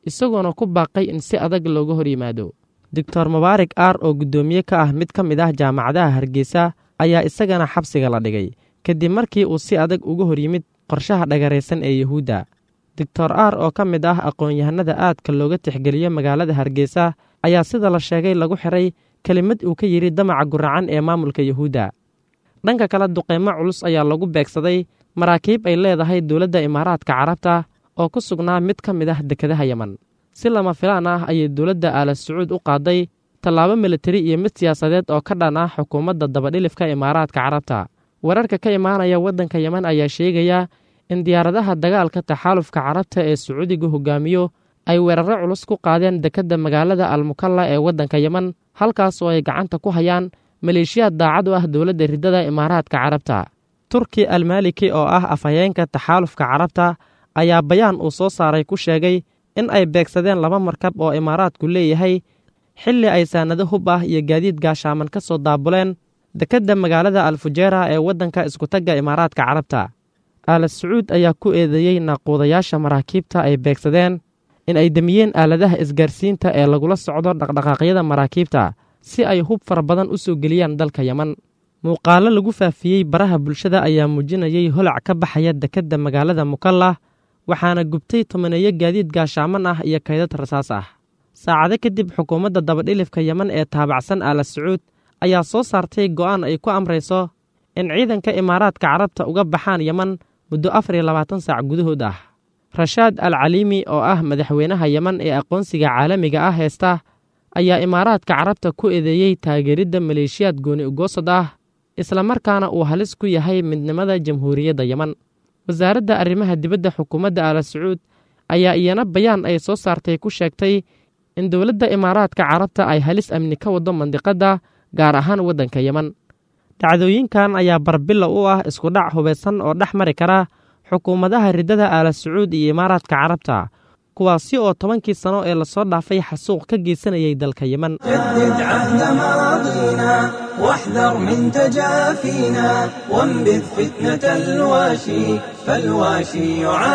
isagoona ku baaqay in si adag looga hor yimaado doctor mubaarak aar oo guddoomiye ka ah mid ka mid ah jaamacadaha hargeysa ayaa isagana xabsiga la dhigay kadib markii uu si adag uga hor yimid qorshaha dhagaraysan ee yuhuudda doctor aar oo ka mid ah aqoon-yahanada aadka looga tixgeliyo magaalada hargeysa ayaa sida la sheegay lagu xiray kelimad uu ka yidhi damaca guracan ee maamulka yuhuudda dhanka kale duqeymo culus ayaa lagu beegsaday maraakiib ay leedahay dowladda imaaraadka carabta oo ku sugnaa mid ka mid ah dekedaha yeman si lama filaan ah ayay dowladda aala sacuud u qaaday tallaabo militari iyo mid siyaasadeed oo ka dhan ah xukuumadda dabadhilifka imaaraadka carabta wararka ka imaanaya waddanka yeman ayaa sheegaya in diyaaradaha dagaalka taxaalufka carabta ee sacuudiga hogaamiyo ay weeraro culus ku qaadeen dekedda magaalada almukalla ee waddanka yeman halkaas oo ay gacanta ku hayaan maleeshiyaad daacad u ah dowladda riddada imaaraadka carabta turki almaliki oo ah afhayeenka taxaalufka carabta ayaa bayaan uu soo saaray ku sheegay in ay beegsadeen laba markab oo imaaraadku leeyahay xilli ay saanado hub ah iyo gaadiid gaashaaman ka soo daabuleen dekedda magaalada alfujeera ee waddanka iskutagga imaaraadka carabta aala sacuud ayaa ku eedeeyey naaquudayaasha maraakiibta ay beegsadeen in ay demiyeen aaladaha isgaarsiinta ee lagula socdo dhaqdhaqaaqyada maraakiibta si ay hub fara badan u soo geliyaan dalka yeman muuqaallo lagu faafiyey baraha bulshada ayaa muujinayay holac ka baxaya dekedda magaalada mukalla waxaana gubtay tobaneeyo gaadiid gaashaaman ah iyo kaydad rasaas ah saacado kadib xukuumadda dabadhilifka yeman ee taabacsan aala sacuud ayaa soo saartay go'aan ay ku amrayso in ciidanka imaaraadka carabta uga baxaan yeman muddo afar iyo labaatan saac gudahood ah rashaad al caliimi oo ah madaxweynaha yeman ee aqoonsiga caalamiga ah heesta ayaa imaaraadka carabta ku eedeeyey taageeridda maleeshiyaad gooni ugoosad ah islamarkaana uu halis ku yahay midnimada jamhuuriyadda yeman wasaaradda arrimaha dibadda xukuumadda aala sacuud ayaa iyana bayaan ay soo saartay ku sheegtay in dowladda imaaraadka carabta ay halis amni ka waddo mandiqadda gaar ahaan waddanka yeman dhacdooyinkan ayaa barbilla u ah iskudhac hubaysan oo dhex mari kara xukuumadaha riddada aala sacuud iyo imaaraadka carabta kuwaasi oo tobankii sano ee lasoo dhaafay xasuuq ka geysanayay dalka yeman جدد عهد ماضينا واحذر من تجافينا وانبذ فتنة الواشي فالواشي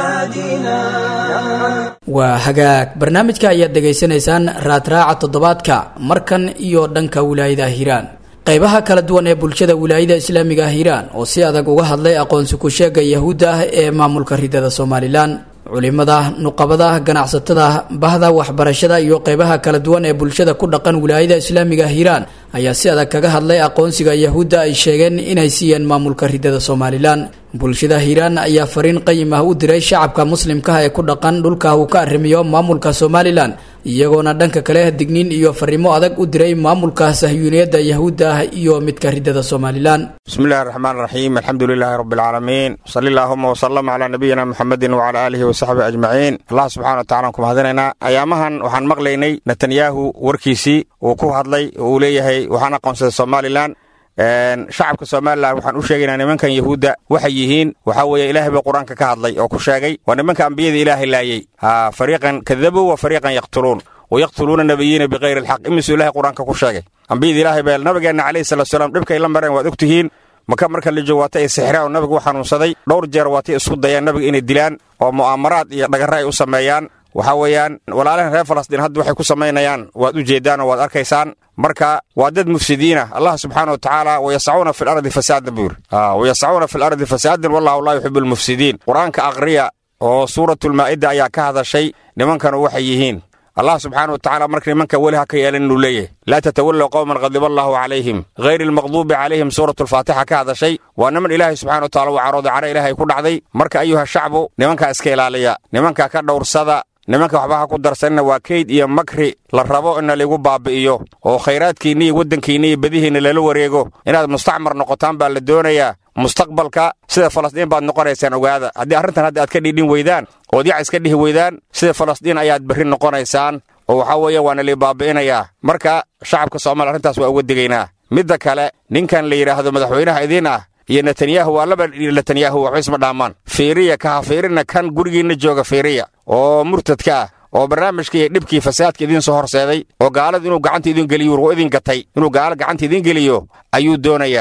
يعادينا waa hagaag barnaamijka ayaad dhegaysanaysaan raadraaca toddobaadka markan iyo dhanka wilaayada hiiraan qaybaha kala duwan ee bulshada wilaayada islaamiga ah hiiraan oo si adag uga hadlay aqoonsi ku-sheega yahuudda ah ee maamulka ridada somalilan culimada nuqabada ganacsatada bahda waxbarashada iyo qeybaha kala duwan ee bulshada ku dhaqan wilaayada islaamiga hiiraan ayaa si adag kaga hadlay aqoonsiga yahuudda ay sheegeen inay siiyeen maamulka ridada somalilan bulshada hiiraan ayaa fariin qayim ah u diray shacabka muslimkaah ee ku dhaqan dhulka uu ka arrimiyo maamulka somalilan iyagoona dhanka kale digniin iyo fariimo adag u diray maamulka sahyuuniyadda yahuudda ah iyo midka ridada somalilan bismi illahi raxmaan raxiim alxamdu lilaahi rabbi alcaalamiin sali allaahuma wasalam calaa nabiyina muxamedin wacala aalihi wasaxbihi ajmaciin allah subxana wa tacala aan ku mahadinaynaa ayaamahan waxaan maqlaynay netanyahu warkiisii uu ku hadlay oo uu leeyahay waxaan aqoonsaday somalilan shacabka somalilan waxaan u sheegaynaa nimankan yahuudda waxay yihiin waxaa weeye ilaahay baa qur-aanka ka hadlay oo ku sheegay waa nimanka ambiyada ilaahay laayey ha fariiqan kadabuu wa fariiqan yaqtuluun wayaqtuluuna nabiyiina bikayri alxaq imisuu ilahay qur-aanka ku sheegay ambiyada ilaahay baa nabigeenna calayhi salatu salaam dhibkay la mareen waad og tihiin maka marka la joogo waata ay sixraan oo nabigu u xanuunsaday dhowr jeer waatay isku dayaan nabiga inay dilaan oo mu'aamaraad iyo dhagarre ay u sameeyaan waxaa weeyaan walaalahan reer falastiin hadda waxay ku samaynayaan waad u jeeddaan oo waad arkaysaan marka waa dad mufsidiina allah subxaana wa tacaala wayasacuuna fi lardi fasaadan buu yidhi wayasacuuna fi lardi fasaadan wallahu laa yuxibu almufsidiin qur-aanka aqriya oo suuratulmaa'ida ayaa ka hadashay nimankanu waxay yihiin allah subxaana wa tacala marka nimanka weli ha ka yeelan inuu leeyahay laa tatawallow qowman qadiba allahu calayhim hayri almaqduubi calayhim suuratulfaatixa ka hadashay waa niman ilaahay subxana wa tacala uu carooday cara ilaahay ku dhacday marka ayuha shacbu nimankaa iska ilaaliya nimanka ka dhowrsada nimanka waxba ha ku darsanina waa keyd iyo makri la rabo ina laigu baabi'iyo oo khayraadkiinna iyo waddankiinna iyo badihiinna lala wareego inaad mustacmar noqotaan baa la doonayaa mustaqbalka sida falastiin baad noqonaysaan ogaada haddii arrintan hadda aad ka dhiidhin weydaan ood yac iska dhihi weydaan sida falastiin ayaad berri noqonaysaan oo waxaa weeye waana lai baabi'inayaa marka shacabka soomaaliya arrintaas waa uga digaynaa midda kale ninkan la yidhaahdo madaxweynaha idiin ah iyo netanyahu waa laba netanyahu waxba isma dhaamaan fiiriya kaha fiirina kan gurigiinna jooga fiiriya oo murtadka ah oo barnaamijka iyo dhibkii fasaadka idiin soo horseeday oo gaalada inuu gacanta idin geliyo war idin gatay inuu gaala gacanta idin geliyo ayuu doonayaa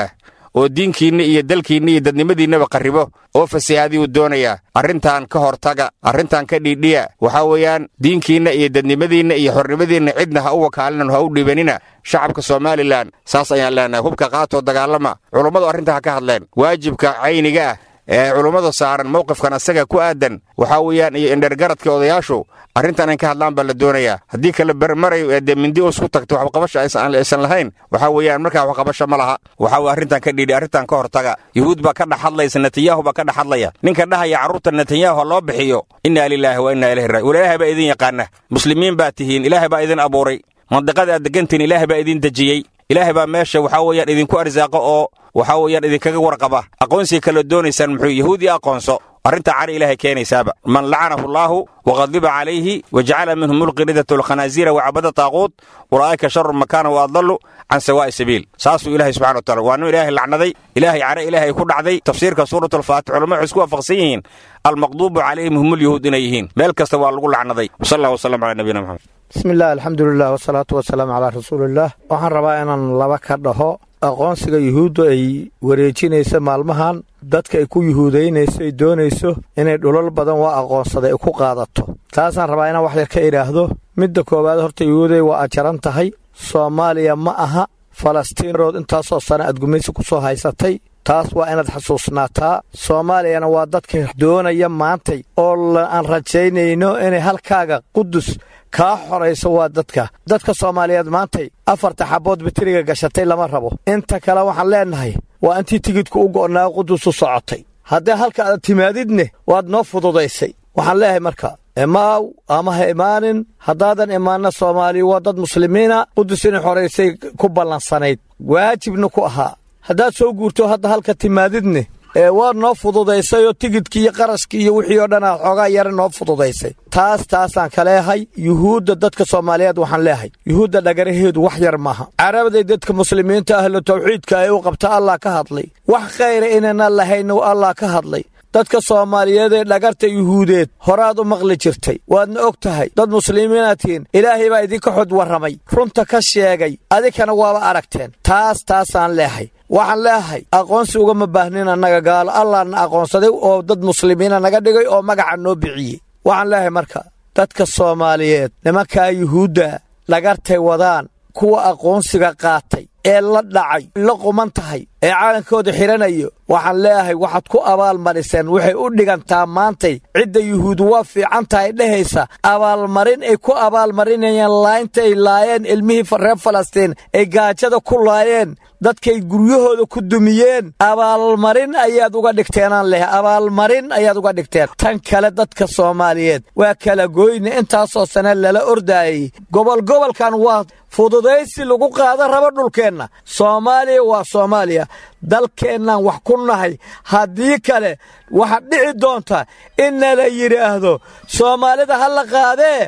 oo diinkiinna iyo dalkiinna iyo dadnimadiinnaba qarribo oo fasahaadiyuu doonayaa arrintan ka hortaga arrintan ka dhiidhiya waxaa weeyaan diinkiinna iyo dadnimadiinna iyo xornimadiinna cidna ha u wakaalina ha u dhibanina shacabka somalilan saas ayaan leenahay hubka qaatoo dagaalama culummadu arrinta ha ka hadleen waajibka cayniga ah ee culummada saaran mowqifkan asaga ku aadan waxaa weeyaan iyo indhergaradka odayaashu arrintan in ka hadlaan baa la doonayaa haddii kale bermarayo ee dee mindi us ku tagto waxqabasha aysan lahayn waxaa weeyaan markaa waxqabasho ma laha waxaa weye arrintan ka dhiidhi arrintan ka hortaga yuhuud baa ka dhex hadlaysa netanyahu baa ka dhex hadlaya ninka dhahaya carruurta netanyahu ha loo bixiyo innaa lilaahi wa innaa ilayhi raajiun ilaahay baa idin yaqaana muslimiin baa tihiin ilaahay baa idin abuuray mandiqada aad degantihiin ilaahay baa idin dejiyey ilaahay baa meesha waxaa weeyaan idinku arsaaqo oo waxaa weeyaan idinkaga warqaba aqoonsiga kala doonaysaan muxuu yahuud iyo aqoonso arrintaa cari ilaahay keenaysaaba man lacanahu allaahu waqadiba calayhi wajacala minhum mulqiridata alkhanaasiira wacabada taaquut ulaa'ika sharu makaana wa adallu can sawaa'i sabiil saasuu ilaahay subxana wa taala waa nin ilaahay lacnaday ilaahay care ilaahay ku dhacday tafsiirka suurat alfaatix culamadu waxay isku waafaqsan yihiin almaqduubu calayhim hum ulyahuud inay yihiin meel kasta waa lagu lacnaday wasal allah wasalam calaa nabiyina maxamed bismi illah alxamdulilah wasalaatu wasalaamu calaa rasuuliillaah waxaan rabaa inaan laba ka dhaho aqoonsiga yuhuuddu ay wareejinaysa maalmahan dadka ay ku yuhuudaynayso ay doonayso inay dhulal badan waa aqoonsaday ay ku qaadato taasaan rabaa inaan wax yar ka idhaahdo midda koowaad horta yuhuuday waa ajaran tahay soomaaliya ma aha falastiinrood intaasoo sana aad gumaysi ku soo haysatay taas waa inaad xasuusnaataa soomaaliyana waa dadka doonaya maantay oo aan rajaynayno inay halkaaga qudus kaa xorayso waa dadka dadka soomaaliyeed maantay afarta xabbood bitiriga gashatay lama rabo inta kale waxaan leennahay waa intii tigidku u go'naa qudus u socotay haddii halka aad timaadidne waad noo fududaysay waxaan leeyahay marka imaaw ama ha imaanin haddaadan imaanna soomaaliya waa dad muslimiina qudus inay xoraysay ku ballansanayd waajibna ku ahaa haddaad soo guurto hadda halka timaadidne ee waad noo fududaysayoo tigidkii iyo qarashkii iyo wixii oo dhan aad xoogaa yara noo fududaysay taas taasaan ka leehay yuhuudda dadka soomaaliyeed waxaan leehay yuhuudda dhagaraheedu wax yar maaha carabaday dadka muslimiinta ahlu tawxiidka ay u qabta allah ka hadlay wax khayra inaynan lahayn allah ka hadlay dadka soomaaliyeed ee dhagarta yuhuudeed horaad u maqli jirtay waadna og tahay dad muslimiinaad tihiin ilaahay baa idinka xod warramay runta ka sheegay adinkana waaba aragteen taas taasaan leehay waxaan leehay aqoonsi ugama baahnin annaga gaalo allahna aqoonsaday oo dad muslimiina naga dhigay oo magaca noo bixiyey waxaan leehay marka dadka soomaaliyeed nimankaa yuhuudda dhagartay wadaan kuwa aqoonsiga qaatay ee la dhacay la quman tahay ee caalankooda xidhanayo waxaan leeyahay waxaad ku abaalmariseen waxay u dhigantaa maantay cidda yuhuud waa fiican tahay dhehaysa abaalmarin ay ku abaalmarinayeen laayinta ay laayeen ilmihii reer falastiin ay gaajada ku laayeen dadkay guryahooda ku dumiyeen abaalmarin ayaad uga dhigteenaan leh abaalmarin ayaad uga dhigteen tan kale dadka soomaaliyeed waa kala goyne intaasoo sane lala ordaayey gobol gobolkan waa fududaysi lagu qaada rabo dhulkeenna soomaaliya waa soomaaliya dalkeennaan wax ku nahay haddii kale waxaad dhici doonta inna la yidhaahdo soomaalida ha la qaadee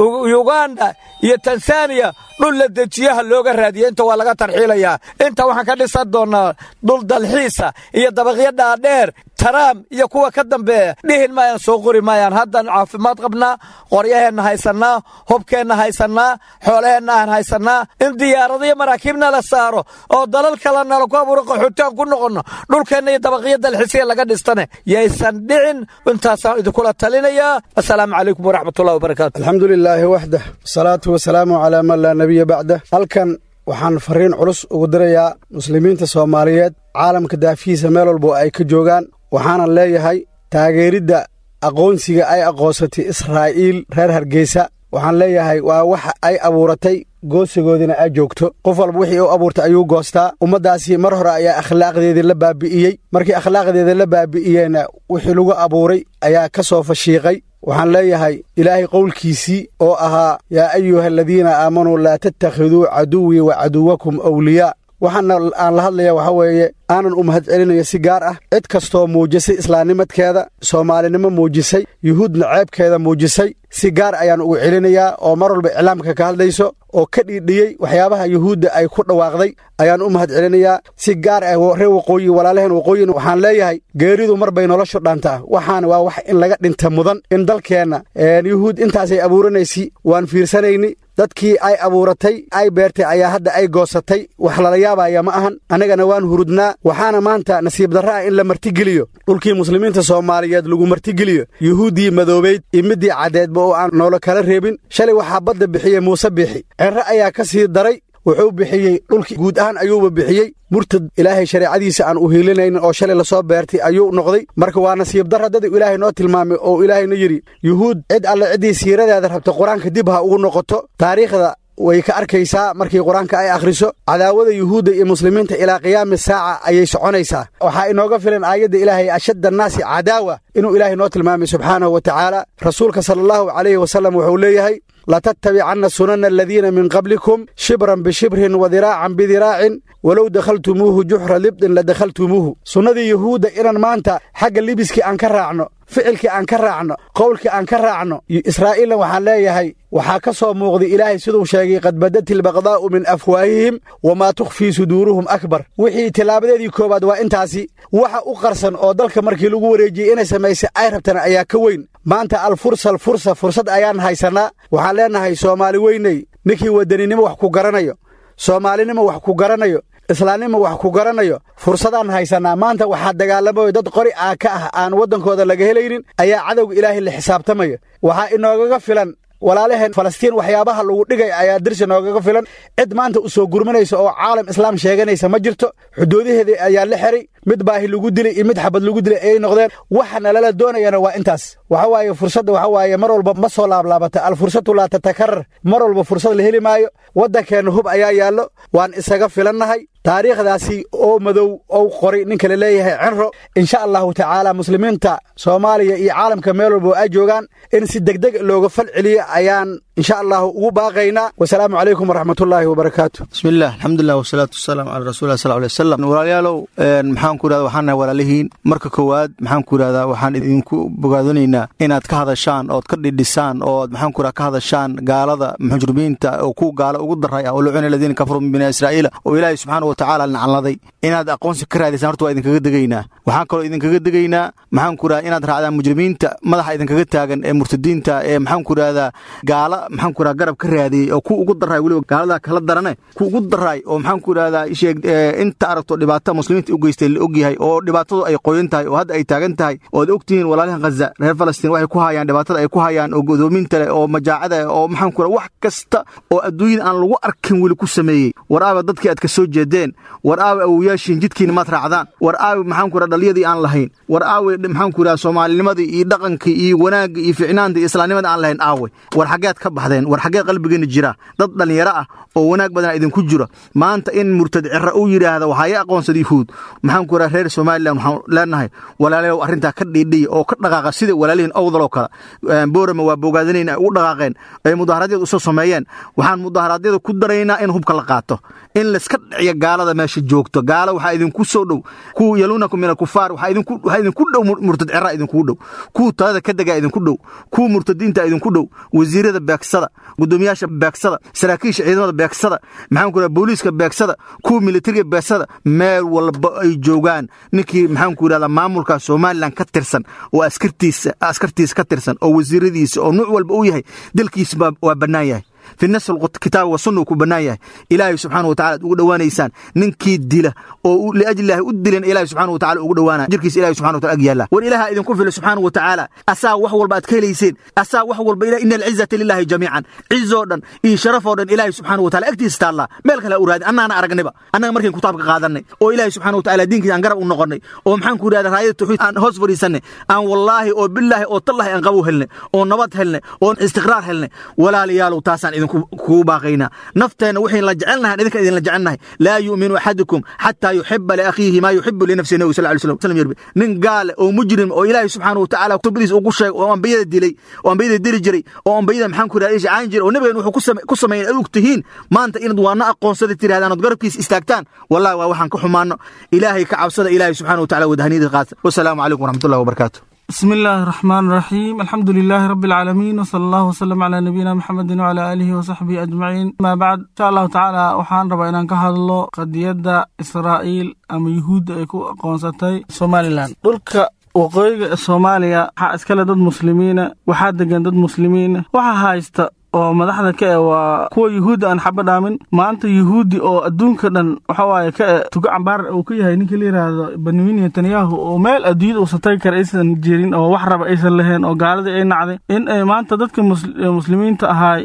yuganda iyo tanzaniya dhul la dejiyaha looga raadiya inta waa laga tarxiilayaa inta waxaan ka dhisan doonnaa dhul dalxiisa iyo dabaqyo dhaadheer taraam iyo kuwa ka dambeeya dhihin maayaan soo qori maayaan haddaan caafimaad qabnaa qoryaheenna haysannaa hubkeenna haysannaa xoolaheenna aan haysannaa in diyaarado iyo maraakiibna la saaro oo dalal kale nala ku abuuro qaxootiaan ku noqonno dhulkeenna iyo dabaqyo dalxiisiya laga dhistane yaysan dhicin intaasaan idinkula talinayaa assalaamu calaykum waraxmatullahi wabarakaatu alxamdu lilaahi waxdah wasalaatu wasalaamu calaa man laa nebiya bacdah halkan waxaan fariin culus ugu dirayaa muslimiinta soomaaliyeed caalamka daafihiisa meel walbo ay ka joogaan waxaanan leeyahay taageeridda aqoonsiga ay aqoonsatay israa'iil reer hargeysa waxaan leeyahay waa waxa ay abuuratay goosigoodina ay joogto qof walba wixii u abuurtay ayuu goostaa ummaddaasi mar hore ayaa akhlaaqdeedii la baabi'iyey markii akhlaaqdeeda la baabi'iyeyna wixii lagu abuuray ayaa ka soo fashiiqay waxaan leeyahay ilaahay qowlkiisii oo ahaa yaa ayuha aladiina aamanuu laa tattakhiduu caduwii wa caduwakum awliyaa waxaana aan la hadlaya waxaa weeye aanan u mahad celinayo si gaar ah cid kastoo muujisay islaamnimadkeeda soomaalinimo muujisay yuhuudna ceebkeeda muujisay si gaar ayaan ugu celinayaa oo mar walba iclaamka ka hadlayso oo ka dhiidhiyey waxyaabaha yuhuudda ay ku dhawaaqday ayaan u mahad celinayaa si gaar ah reer waqooyi walaalaheen waqooyin waxaan leeyahay geeridu mar bay noloshu dhaantaa waxaana waa wax in laga dhinta mudan in dalkeenna yuhuud intaasay abuuranaysi waan fiirsanayni dadkii ay abuuratay ay beertay ayaa hadda ay goosatay wax lala yaabaya ma ahan annagana waan hurudnaa waxaana maanta nasiib darra ah in la martigeliyo dhulkii muslimiinta soomaaliyeed lagu martigeliyo yuhuuddii madoobayd iyo middii caddeedba oo aan noola kala reebin shalay waxaa badda bixiyey muuse biixi cerre ayaa ka sii daray wuxuu bixiyey dhulkii guud ahaan ayuuba bixiyey murtad ilaahay shareecadiisa aan u hiilinaynin oo shalay lasoo beertay ayuu noqday marka waa nasiib darra dad ilaahay noo tilmaamay oo ilaahayna yidhi yuhuud cid alle ciddii siiradeeda rabta qur-aanka dib ha ugu noqoto taariikhda way ka arkaysaa markii qur-aanka ay akhriso cadaawada yuhuudda iyo muslimiinta ilaa qiyaami saaca ayay soconaysaa waxaa inooga filan aayadda ilaahay ashadda annaasi cadaawa inuu ilaahay noo tilmaamay subxaanahu wa tacaala rasuulka sala allahu calayhi wasallam wuxuu leeyahay latattabicanna sunana aladiina min qablikum shibran bishibrin wadiraacan bidiraacin walow dakhaltumuuhu juxra libdin la dakhaltumuuhu sunnadii yuhuudda inaan maanta xagga libiskii aan ka raacno ficilkii aan ka raacno qowlkii aan ka raacno israa'iilna waxaan leeyahay waxaa ka soo muuqday ilaahay siduu sheegay qad badati albaqdaa'u min afwaahihim wamaa tukhfii suduuruhum akbar wixii tilaabadeedii koowaad waa intaasi waxa u qarsan oo dalka markii lagu wareejiyey inay samaysay ay rabtana ayaa ka weyn maanta alfursa alfursa fursad ayaan haysannaa waxaan leennahay soomaali weyney ninkii wadaninimo wax ku garanayo soomaalinimo wax ku garanayo islaamnimo wax ku garanayo fursadaan haysannaa maanta waxaa dagaalamayo dad qori aa ka ah aan waddankooda laga helaynin ayaa cadowga ilaahay la xisaabtamaya waxaa inoogaga filan walaalaheen falastiin waxyaabaha lagu dhigay ayaa dirsi noogaga filan cid maanta u soo gurmanaysa oo caalam islaam sheeganaysa ma jirto xuduudaheedii ayaa la xiray mid baahi lagu dilay iyo mid xabad lagu dilay ayay noqdeen waxa nalala doonayana waa intaas waxa waaye fursadda waxa waaye mar walba ma soo laablaabata alfursatu laa tatakarar mar walba fursad la heli maayo waddankeenna hub ayaa yaallo waan isaga filannahay taariikhdaasi oo madow ou qoray ninka la leeyahay cinro insha allahu tacaala muslimiinta soomaaliya iyo caalamka meel walba oo ay joogaan in si degdeg looga fal celiyo ayaan insha allahu ugu baaqaynaa wasalaamu calaykum waraxmatullaahi wabarakaatu bismillaah alxamdulilah wasalaatu wasalaamu calaa rasuulilah sal alay wasalam walaalayaalow maxaan ku irahda waxaan nahay walaalihiin marka koowaad maxaan ku irahdaa waxaan idinku bogaadinaynaa inaad ka hadashaan ood ka dhidhisaan ood maxaan ku irahda ka hadashaan gaalada mujrimiinta oo ku gaala ugu daray ah oo lucuna aladiina kafaruu min bani israa'iila oo ilaahay subxaana wa tacaala nacladay inaad aqoonsi ka raadisaan horta waa idinkaga degaynaa waxaan kaloo idinkaga degaynaa maxaan ku irahda inaad raacdaan mujrimiinta madaxa idinkaga taagan ee murtadiinta ee maxaan ku irahdaa gaala maxaan ku irahda garab ka raadiyey oo ku ugu daray weliba gaaladaa kala darane ku ugu daray oo maxaan ku irahdaa sheeg inta aragto dhibaata muslimiinta u geystay la ogyahay oo dhibaatadu ay qoyan tahay oo hadda ay taagan tahay oo ad ogtihiin walaalahan khaza reer falastiin waxay ku hayaan dhibaatada ay ku hayaan oo godoominta leh oo majaacada oo maxaan ku irahda wax kasta oo adduunyada aan lagu arkin weli ku sameeyey war aaba dadkii aad ka soo jeedeen war aawe awoyaashiin jidkiina maad raacdaan war aawe maxaan ku irahda dhaliyadii aan lahayn war aawe maxaan ku irahda soomaalinimadii iyo dhaqankii iyo wanaagga iyo ficnaanta iyo islaamnimada aan lahayn aawe war xaggeed ka baxdeen war xaggee qalbigeena jira dad dhallinyaro ah oo wanaag badan idinku jiro maanta in murtad cira uu yidhaahda waxaa ii aqoonsada yuhuud maxaan ku irahda reer somalilan waxaan leenahay walaalayow arrintaa ka dhiidhiya oo ka dhaqaaqa sida walaalihiin owdal oo kale boorama waa bogaadinayna ay ugu dhaqaaqeen ay mudaharaadyada usoo sameeyeen waxaan mudaharaadyada ku daraynaa in hubka la qaato in layska dhiciyo gaalada meesha joogto gaala waxaa idinku soo dhow kuwa yaluunakum min alkufaar waxaa idinku dhow murtad cira idinku dhow kuwa talada ka degaa idinku dhow kuwa murtadiinta idinku dhow wasiirada beegsada gudoomiyaasha beegsada saraakiisha ciidamada beegsada maxaan ku irahda booliiska beegsada kuwa militariga beegsada meel walba ay joogaan ninkii maxaan ku irahda maamulka somalilan ka tirsan oo askartiisa askartiisa ka tirsan oo wasiiradiisa oo nuuc walba uu yahay dalkiisa waa bannaan yahay fi nas kitaab wa sunna uu ku bannaan yahay ilaahay subxaana wa tacala ad ugu dhowaanaysaan ninkii dila oo liajli ilaahi u dilan ilahay subxana wa tacala ugu dhowaanaya jirkiisa ilahi subxana wa tacala ag yaalla war ilaaha idinku fila subxaana wa tacaala asaa wax walba aad ka helayseen asaa wax walba ila ina alcizata lillahi jamiican cizoo dhan iyo sharafoo dhan ilaahay subxaana wa tacala agtiisa taallaa meel kale ha u raadin annaana aragniba annaga markayn kitaabka qaadanay oo ilaahay subxana wa tacala diinkiisa aan garab u noqonnay oo maxaan ku yidhahda raayada tawxiid aan hoos fadhiisannay aan wallaahi oo bilaahi oo tallahi aan qabow helnay oo nabad helnay oo istiqraar helnay walaalayaalow taasaan idinku kugu baaqaynaa nafteenna waxayn la jecelnahay idinka idinla jecelnahay laa yu'minu axadukum xataa yuxiba liakhiihi maa yuxibu linafsihi nabigu sal ly slam yerbi nin gaale oo mujrim oo ilaahay subxaana wa tacala kutubadiisa ugu sheegay oo ambiyada dilay oo ambiyada dili jiray oo ambiyada maxaan ku yidhahda ishacaan jiray oo nabigan wuxuu ku sameeyeen ad og tihiin maanta inaad waana aqoonsada tirahdaan ood garabkiisa istaagtaan wallahi waa waxaan ka xumaano ilaahay ka cabsada ilaahay subxana wa tacala wadahaniyada qaata wasalaamu calaykum waraxmatullahi wabarakaatu بسم الله الرحمن الرحيم الحمد لله رب العالمين وصلى الله وسلم على نبينا محمد وعلى آله وصحبه أجمعين ما بعد إن شاء الله تعالى وحان ربا إنان كهدلو قديدا إسرائيل أما يهود أيكو قونستي سومالي لان دولك waqooyiga soomaaliya waxaa iskale dad muslimiina waxaa degan dad muslimiina waxaa haysta oo madaxda ka eh waa kuwa yuhuudda aan xaba dhaamin maanta yuhuuddi oo adduunka dhan waxa waaye ka eh tugo cambaar uu ka yahay ninka la yidhaahdo benyamin netanyahu oo meel adduunyada uusan tagi kara aysan jirin oo wax raba aysan lahayn oo gaaladii ay nacday in ay maanta dadka muslimiinta ahaay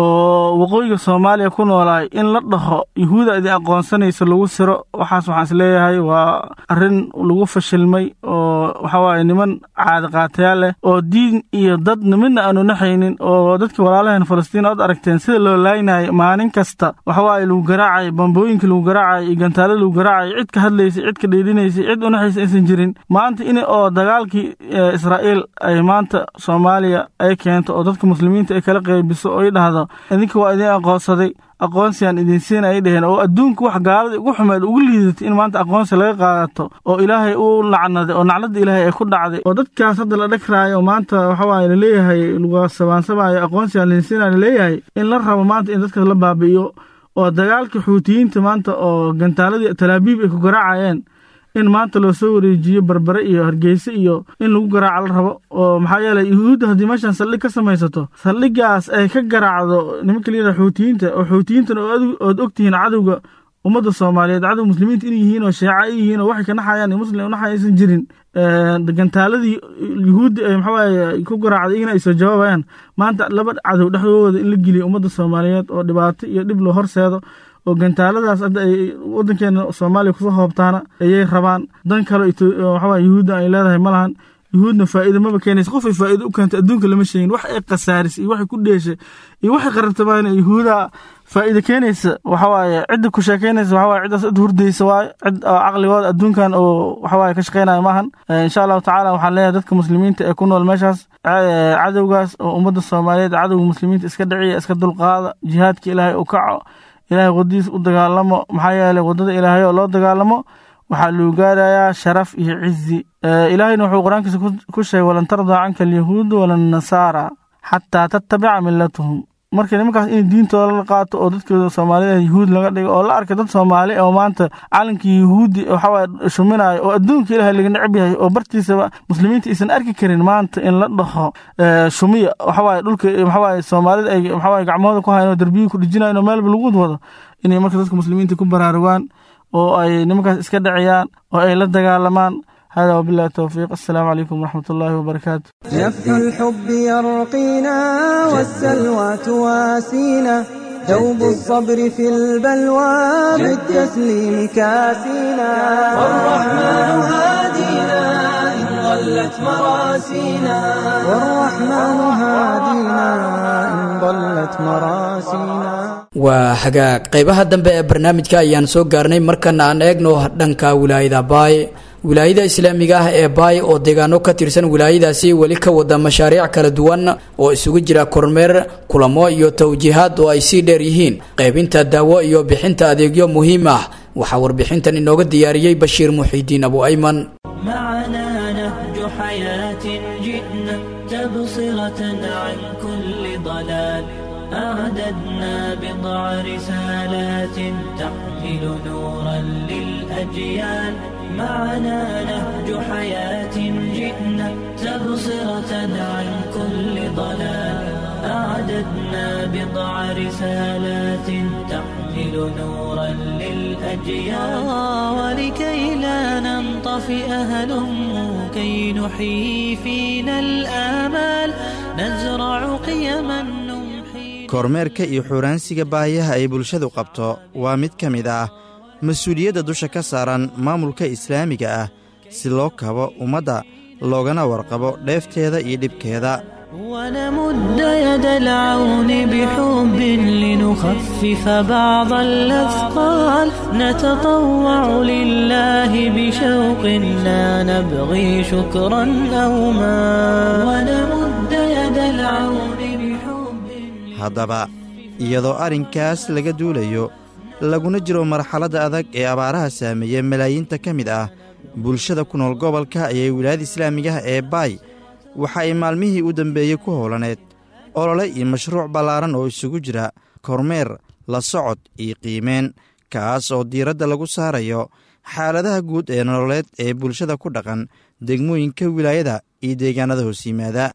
oo waqooyiga soomaaliya ku noolaay in la dhaho yuhuuda idin aqoonsanaysa lagu siro waxaas waxaan isleeyahay waa arrin lagu fashilmay oo waxawaaye niman caadi qaatayaal leh oo diin iyo dad midna aanu naxaynin oo dadkii walaalaheen falastiin ood aragteen sida loo laaynayo maalin kasta waxawaaye lagu garaacay bambooyinka lagu garaacay iyo gantaalo lagu garaacay cid ka hadlaysay cid ka dheedhinaysay cid unaxaysa aysan jirin maanta in oo dagaalkii israa'iil ay maanta soomaaliya ay keento oo dadka muslimiinta ay kala qeybiso oo ay dhahdo idinka waa idin aqoonsaday aqoonsiyaan idin siin ay dheheen oo adduunka wax gaalada ugu xumeed ugu liidatay in maanta aqoonsi laga qaadato oo ilaahay u lacnaday oo nacladda ilaahay ay ku dhacday oo dadkaas hadda la dhagraayo maanta waxawaaye laleeyahay lagu sabaansamaayo aqoonsiyaan idin siina laleeyahay in la rabo maanta in dadkaas la baabi'iyo oo dagaalka xuutiyiinta maanta oo gantaaladii talaabiib ay ku garaacayeen in maanta loo soo wareejiyo barbare iyo hargeyse iyo in lagu garaaco la rabo oo maxaa yeeley yuhuudda haddii meeshaan saldhig ka samaysato saldhigaas ay ka garaacdo nimanka layidhaha xuutiyiinta oo xuutiyiintana ood ogtihiin cadowga ummadda soomaaliyeed cadow muslimiinta inay yihiin oo sheeca ay yihiin oo waxay ka naxayaan muslim unaxay aysan jirin gantaaladii yuhuudda ay maxawaaye ku garaacday iyagana ay soo jawaabayaan maanta laba cadow dhexdooda in la geliyo ummadda soomaaliyeed oo dhibaato iyo dhib loo horseedo oo gantaaladaas hadda ay waddankeena soomaaliya kusoo hoobtaana ayay rabaan dan kale waxawaa yuhuudda ay leedahay ma lahan yuhuudna faa'iido maba keenaysa qof ay faa'iido u keentay adduunka lama sheegin wax ay khasaarisay iyo waxay ku dheeshay iyo waxay qarabtamaan yuhuuda faa'iido keenaysa waxawaaye cidda ku sheekeynaysa waxawaaye ciddaas cid hurdaysa waaye cid oo caqligooda adduunkan oo waxawaaye ka shaqeynaya maahan insha allahu tacaala waxaan leeyahay dadka muslimiinta ee ku nool meeshaas cadowgaas oo ummadda soomaaliyeed cadowga muslimiinta iska dhiciya iska dulqaada jihaadka ilaahay u kaco ilaahay wadadiis u dagaalamo maxaa yeeley waddada ilaahay oo loo dagaalamo waxaa lagu gaarayaa sharaf iyo cizi ilaahayna wuxuu qur-aankiisa ku sheegay walan tardaa canka alyahuudu wala nasaara xataa tattabica millatahum marka nimankaas in diintooda la qaato oo dadkooda soomaalida yuhuud laga dhigo oo la arkay dad soomaali oo maanta calankii yuhuudi waxawaaye shuminayo oo adduunka ilahay laga necab yahay oo bartiisaba muslimiinta aysan arki karin maanta in la dhaho shumiya waxawaaye dhulka waxawaaye soomaalida ay waxawaaye gacmahooda ku hayan oo derbiyi ku dhijinayan oo meelba lagu wado inay marka dadka muslimiinta ku baraarugaan oo ay nimankaas iska dhaciyaan oo ay la dagaalamaan هذا وبالله التوفيق السلام عليكم ورحمة الله وبركاته نفح الحب يرقينا والسلوى تواسينا دوب الصبر في البلوى بالتسليم كاسينا والرحمن هادينا إن ضلت مراسينا والرحمن هادينا إن ضلت مراسينا waa hagaag qaybaha dambe ee barnaamijka ayaan soo gaarnay markana aan eegno dhanka wilaayada baay wilaayada islaamiga ah ee baay oo deegaano ka tirsan wilaayadaasi weli ka wada mashaariic kala duwan oo isugu jira kormeer kulamo iyo tawjiihaad oo ay sii dheer yihiin qaybinta daawo iyo bixinta adeegyo muhiim ah waxaa warbixintan inooga diyaariyey bashiir muxiidiin abu ayman أعددنا بضع رسالات تحمل نورا للأجيال معنا نهج حياة جئنا تبصرة عن كل ضلال أعددنا بضع رسالات تحمل نورا للأجيال ولكي لا ننطفئ هلم كي نحيي فينا الآمال نزرع قيما kormeerka iyo xuuraansiga baahiyaha ay bulshadu qabto waa mid ka mid ah mas-uuliyadda dusha ka saaran maamulka islaamiga ah si loo kabo ummadda loogana warqabo dheefteeda iyo dhibkeeda ونمد يد العون بحب لنخفف بعض الأثقال نتطوع لله بشوق لا نبغي شكرا أو ما ونمد يد العون haddaba iyadoo arrinkaas laga duulayo laguna jiro marxaladda adag ee abaaraha saameeya malaayiinta ka mid ah bulshada ku nool gobolka ayay wilaayada islaamigaha ee baay waxa ay maalmihii u dambeeyey ku howlaneed olole iyo mashruuc ballaaran oo isugu jira kormeer la socod iyo qiimeen kaas oo diiradda lagu saarayo xaaladaha guud ee nololeed ee bulshada ku dhaqan degmooyinka wilaayada iyo deegaanada hoos yimaada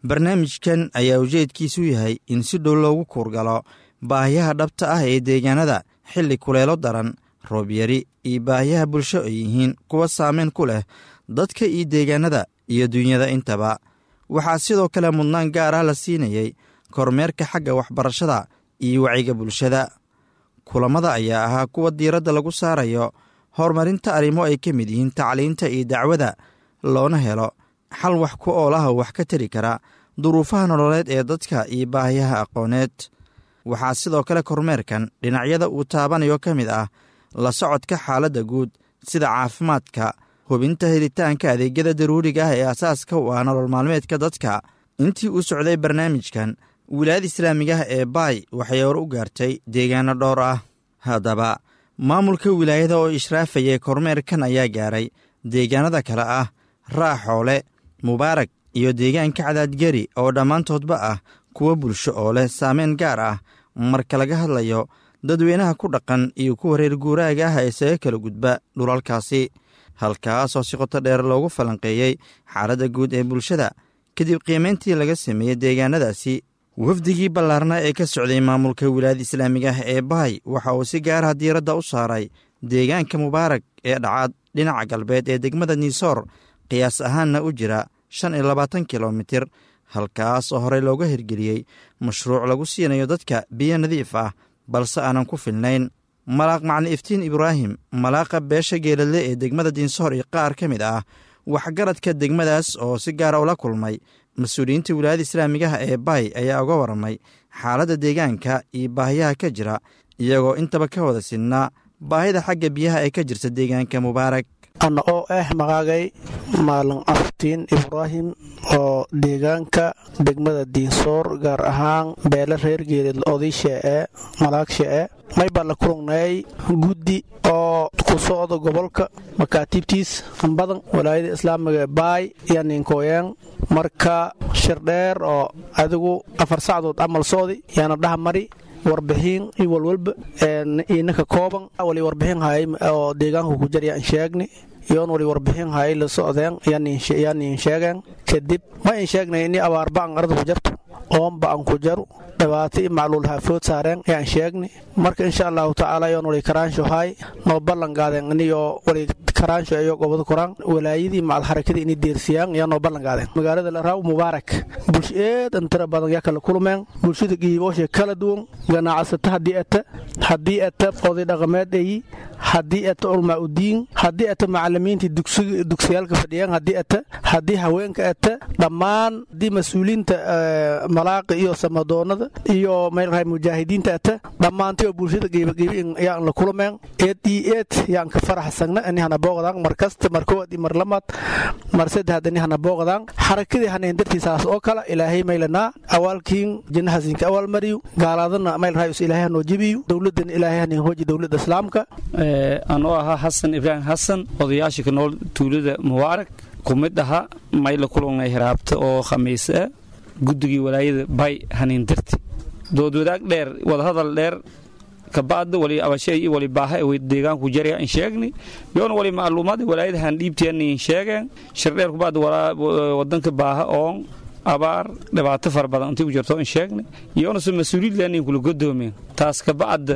barnaamijkan ayaa ujeedkiisu yahay in si dhow loogu kuurgalo baahiyaha dhabta ah ee deegaanada xilli kuleelo daran roobyari iyo baahiyaha bulsho ay yihiin kuwa saameyn ku leh dadka iyo deegaanada iyo dunyada intaba waxaa sidoo kale mudnaan gaar ah la siinayey kormeerka xagga waxbarashada iyo wacyiga bulshada kulammada ayaa ahaa kuwa diiradda lagu saarayo horumarinta arrimo ay ka mid yihiin tacliinta iyo dacwada loona helo xal wax ku oolaha wax ka tari kara duruufaha nololeed ee dadka iyo baahiyaha aqooneed waxaa sidoo kale kormeerkan dhinacyada uu taabanayo ka mid ah la socodka xaaladda guud sida caafimaadka hubinta helitaanka adeegyada daruuriga ah ee asaaska u ah nolol maalmeedka dadka intii uu socday barnaamijkan wilaayada islaamigaah ee baay waxay hore u gaartay deegaano dhowr ah haddaba maamulka wilaayada oo ishraafayay kormeerkan ayaa gaaray deegaanada kale ah raaxoole mubaarag iyo deegaanka cadaadgeri oo dhammaantoodba ah kuwa bulsho oo leh saameyn gaar ah marka laga hadlayo dadweynaha ku dhaqan iyo kuwa reer guuraaga ah ee isaga kala gudba dhulalkaasi halkaasoo si qoto dheer loogu falanqeeyey xaaladda guud ee bulshada kadib qiimayntii laga sameeyey deegaanadaasi wafdigii ballaarnaa ee ka socday maamulka wilaayada islaamiga ah ee bahay waxa uu si gaaraha diiradda u saaray deegaanka mubaarag ee dhacaad dhinaca galbeed ee degmada niisoor qiyaas ahaanna u jira shan iyo labaatan kilomitir halkaas oo horey looga hirgeliyey mashruuc lagu siinayo dadka biyo nadiif ah balse aanan ku filnayn malaaq macni iftiin ibraahim malaaqa beesha geeladle ee degmada diinsoor iyo qaar ka mid ah waxgaradka degmadaas oo si gaara ula kulmay mas-uuliyiinta wilaayada islaamigaha ee baay ayaa uga warramay xaaladda deegaanka iyo baahiyaha ka jira iyagoo intaba ka wada sidnaa baahida xagga biyaha ee ka jirta deegaanka mubaarag ana oo ah maqaagay maalin aftiin ibraahim oo deegaanka degmada diinsoor gaar ahaan beele reer geelid odaysha ee malaagsha ee may baa la kulungnay guddi oo ku socda gobolka makaatiibtiis badan walaayada islaamiga baay iyo ninkooyaan marka shirdheer oo adigu afar sacdood camal socdi yaana dhaha mari warbixiin iyo walwalba inaka kooban wali warbixin hay oo deegaanka ku jar yaan sheegni iyoon wali warbixin hay la socdeen yaan in sheegeen kadib ma in sheegnay ini abaarba an arda ku jarto oonba an ku jaru dhibaato i macluul haafood saareen yaan sheegni marka insha allahu tacaala yoon wali karaansho hay noo ballan gaadeen iniyo wali karaansho iyo gobada koraan walaayadii macal harakadii ini deersiyaan yaa noo ballan gaadeen magaalada laraaw mubaarak bulsho eedan tira badan yaa kala kulmeen bulshada giibooshe kala duwan ganacsata haddii ata haddii ata oday dhaqameed eyi haddii ata ulmaa udiin haddii ata macalimiintii dugsiyaalka fadhiyaan haddii ata haddii haweenka ata dhammaan haddii mas-uuliinta malaaqi iyo samadoonada iyo meelrahay mujaahidiinta ata dhammaantay oo bulshada geebageebi yaan la kulmeen eed iyo eed yaan ka faraxsagna inihana booqdaan mar kasta mar kowaad iyo mar lamaad mar saddexaad inihana booqdaan xarakadii haneen dartiisaas oo kale ilaahay maylanaa awaalkiin jinnahasinka awaal mariyu gaalaadana maylrahay us ilaahay hanoo jebiyu dowladana ilaahay haneen hooji dowladda islaamka anoo ahaa xasan ibraahim xasan odayaasha ka nool tuulada mubaarak ku mid ahaa mayla kulungay hiraabta oo khamiise ah guddigii walaayada bay haniin darti doodwadaag dheer wadahadal dheer kabacda wali abashe iyo wali baaha way deegaanku jarya in sheegni yoona wali macluumaad walaayada han dhiibtiyan in sheegeen shirdheer kubacda wadanka baaha oon abaar dhibaato fara badan intii ku jirto in sheegni yoona se mas-uuliyad leenin kula godoomeen taas kabacda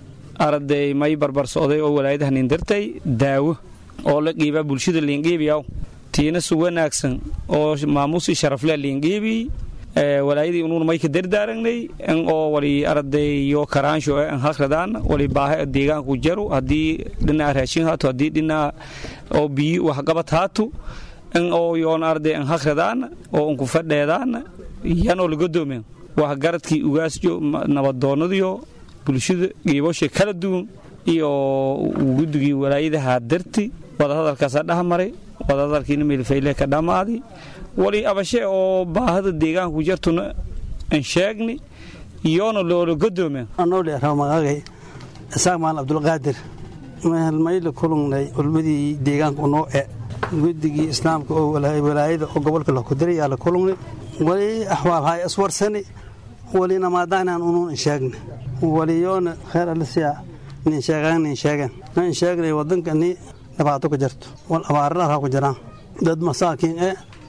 araday may barbar socday oo walaayada hanin dartay daawo oo la qiibaa bulshada liinqiibiyaw tiina su wanaagsan oo maamuusi sharafle liinqiibi walaayadii unuun may ka dardaaragnay in oo wali araday yo karaansho an hakradaan wali baaha deegaanku jaru haddii dhinaca raashin haato haddii dhinaca oo biyi waxqabad haato in oo yoon arday an hakradaan oo unku fadheedaan yanoo laga doomeen wax garadkii ugaasjo nabadoonnadiyo bulshada geebosha kala duwan iyo guddigii walaayadaha darti wadahadalkaasaa dhahmaray wadahadalkiina meelfayle ka dhammaaday wali abashe oo baahada deegaanku jartuna an sheegni iyoona loola godoomeen anoole ramagaagay isaaq maal abdulqaadir mehelmayla kulungnay ulmadii deegaanka unoo e guddigii islaamka oo walaayada oo gobolka lakudiray yaa la kulungnay wali axwaal hay iswarsani wali namaadaanaan unuun in sheegni waliyoona kheer alisiya nin sheegaan nin sheegen na in sheegnay wadanka ni dhibaato ku jirto wal abaaradaha ku jiraan dad masaakiin e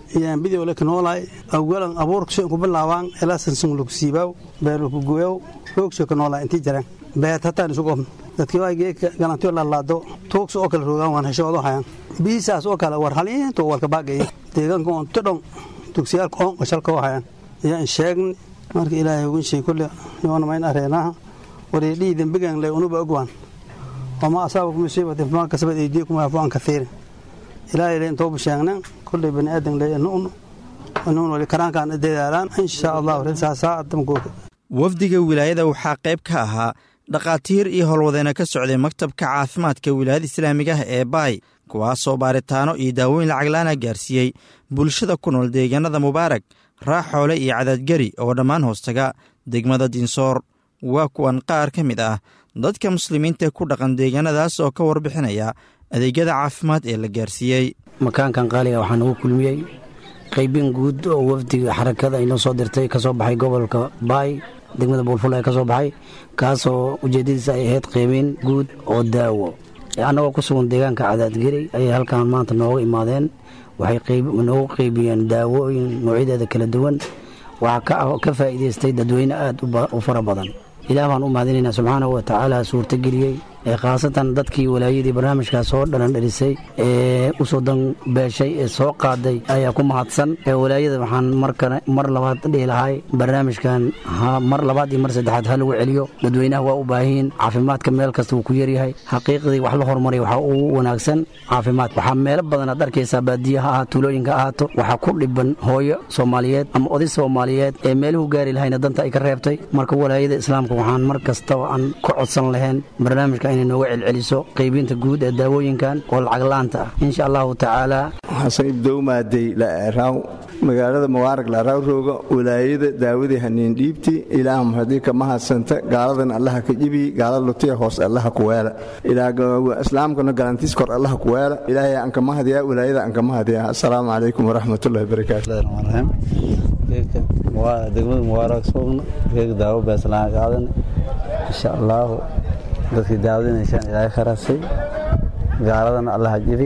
yaan bidiow le kanoolaay awalan abuurka soo ku bilaabaan ilaasan sun lagu siibaaw beer lagu gooyow roogsoo kanoolaa intii jiraan beet hataan isu qobn dadkii waa geedka galantiyo laalaado tuugsa oo kale roogaan waan heshoodo hayaan biisaas oo kale war haliinto walka baagaya deegaanka oon tidhon dugsiyaalka oon qashalka oo hayaan ayaan sheegni marka ilaahay ugun shay kulle yoona mayn areenaha wareedhii dembigan le unuba ogwaan wama asaabakum musiibatin fama kasabad aydiikum waafu an kathiirin ilaahay le intoobu sheegnen kulley bani aadan le nuun nuun wali karaankaan dadaalaan insha allahu risaasaa adamkooda wafdiga wilaayada waxaa qayb ka ahaa dhakhaatiir iyo howlwadeena ka socday maktabka caafimaadka wilaayada islaamiga ah ee baay kuwaasoo baaritaano iyo daawooyin lacaglaana gaarsiiyey bulshada ku nool deegaanada mubaarag raaxoole iyo cadaadgeri oo dhammaan hoostaga degmada dinsoor waa kuwan qaar ka mid ah dadka muslimiinta ku dhaqan deegaanadaas oo ka warbixinaya adeegyada caafimaad ee la gaarsiiyey makaankan qaaliga waxaa nagu kulmiyey qaybin guud oo wafdiga xarakada inoo soo dirtay ka soo baxay gobolka baay degmada buulful ee ka soo baxay kaasoo ujeeddadiisa ay ahayd qaybin guud oo daawo annagoo ku sugan deegaanka cadaadgeri ayay halkan maanta nooga imaadeen waxay noogu qaybiyeen daawooyin noocyadeeda kala duwan waxaa ka faa'iidaystay dadweyne aad u fara badan ilaah baan u mahadinaynaa subxaanahu wa tacaala suurtageliyey ee khaasatan dadkii walaayadii barnaamijkaas soo dhalan dhelisay ee u soo danbeeshay ee soo qaaday ayaa ku mahadsan ee walaayada waxaan markale mar labaad dhihi lahay barnaamijkan mar labaad iyo mar saddexaad ha lagu celiyo dadweynaha waa u baahiyin caafimaadka meel kasta wuu ku yaryahay xaqiiqdii wax la horumaray waxaa ugu wanaagsan caafimaad waxaa meelo badan aad arkaysaa baadiya ha ahaato tuulooyinka ahaato waxaa ku dhiban hooyo soomaaliyeed ama oday soomaaliyeed ee meeluhu gaari lahayna danta ay ka reebtay marka walaayada islaamka waxaan mar kastaba aan ka codsan lahayn barnaamijka inay nooga celceliso qaybinta guud ee daawooyinkan oo lacaglaanta ah insha allahu tacaala xasan ibdowmaadey laeraaw magaalada mubaarag laaraaw rooga walaayada daawadii haniin dhiibti ilaah haddii ka mahadsanta gaaladan allaha ka jibi gaala lutiya hoos allaha kuweela islaamkana galantiis kor allaha kuweela ilaahay aan ka mahadiyaa walaayada aan ka mahadiyaa assalaamu calaykum waraxmatullahi barakaatu degmada mubaarag soogna geega daawo beeslaan qaadan insha allaahu dadkii daawadaynaysan ilaahay kharasay gaaladana allaha jibi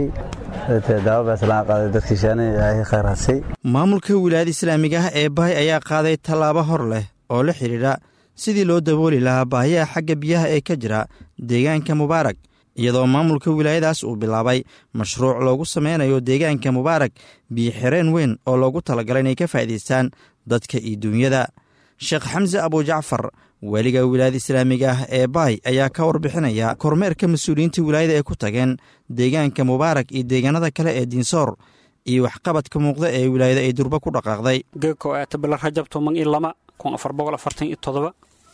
maamulka wilaayada islaamiga ah ee bahay ayaa qaaday tallaabo hor leh oo la xidhiidha sidii loo dabooli lahaa baahiyaha xagga biyaha ee ka jira deegaanka mubaarag iyadoo maamulka wilaayadaas uu bilaabay mashruuc loogu sameynayo deegaanka mubaarag biyo xireen weyn oo loogu talagalay inay ka faa'iidaystaan dadka iyo duunyada sheekh xamse abujacfar weliga wilaayada islaamiga ah ee baay ayaa ka warbixinaya kormeerka mas-uuliyiinta wilaayada ee ku tageen deegaanka mubaarag iyo deegaanada kale ee diinsoor iyo waxqabadka muuqda ee wilaayada ay durba ku dhaqaaqday geeko aata bila rajab toban iyo lama kun afar boqol afartan iyo todoba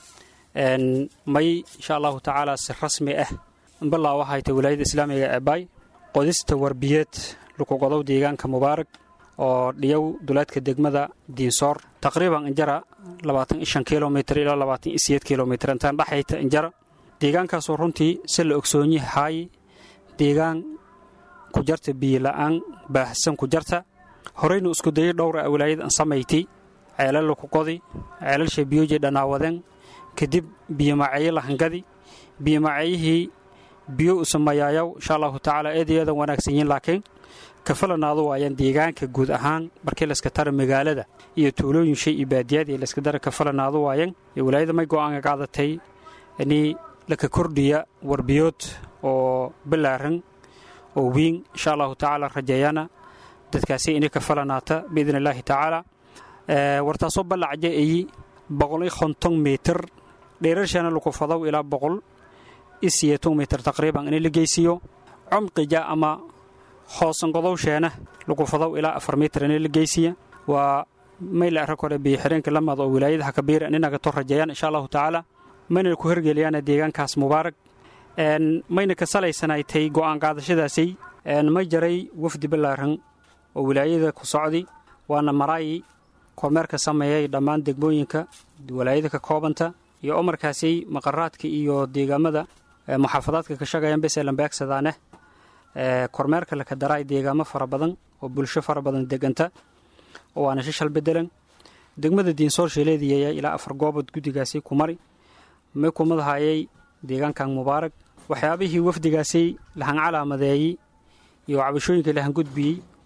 may insha allahu tacaala si rasmi ah bilaa waxay tay wilaayada islaamiga ee baay qodista warbiyeed lukugodow deegaanka mubaarag oo dhiyow duleedka degmada diinsoor taqriiban injara labaatan iyo shan kilomitr ilaa labaatan iyo siyeed kilomitr intaan dhexayta injara deegaankaasoo runtii si la ogsoonyi haay deegaan ku jarta biyola'aan baahsan ku jarta horeynu isku dayay dhowra a wilaayada an samayti ceelal laku qodi ceelalsha biyoje dhanaawadeen kadib biyomaceeye lahangadi biyomaceeyihii biyo usamayaayaw insha allahu tacaala eedayadan wanaagsan yihiin laakiin kafalanaadu waayaan deegaanka guud ahaan markii layska tara magaalada iyo tuulooyin shay iyo baadiyadii layska dara kafalanaadu waayeen wilaayada may go'aanka qaadatay inii laka kordhiya warbiyood oo bilaaran oo wiin insha allahu tacaala rajeeyana dadkaasi inay kafalanaata biidn illaahi tacaala wartaasoo ballacaja eyi boqol iyo konton mitir dheerarshana laku fadow ilaa boqol iyo siyeeton mitir taqriiban in la geysiiyo cumqija ama hoosangodowsheena lagu fadow ilaa afar mitir in la geysiya waa mayla arag hore biyoxireenka lamad oo wilaayadaha kabiira ininaga to rajeeyaan insha allahu tacaala mayna ku hergeliyaan deegaankaas mubaarag mayna ka salaysanaytay go'aan qaadashadaasay may jaray wafdi ballaaran oo wilaayada ku socdi waana maraayi kormeerka sameeyay dhammaan degmooyinka walaayada ka koobanta iyo omarkaasi maqaraadka iyo deegaamada muxaafadaadka ka shaqayan beselan beegsadaaneh kormeerka laka daraay deegaamo fara badan oo bulsho fara badan deganta oo waana shishal bedelan degmada diinsoor sheeleediyaya ilaa afar goobood guddigaasi ku mari may kumadahayay deegaankan mubaarag waxyaabihii wafdigaasi lahan calaamadeeyey iyo cabashooyinka lahan gudbiyey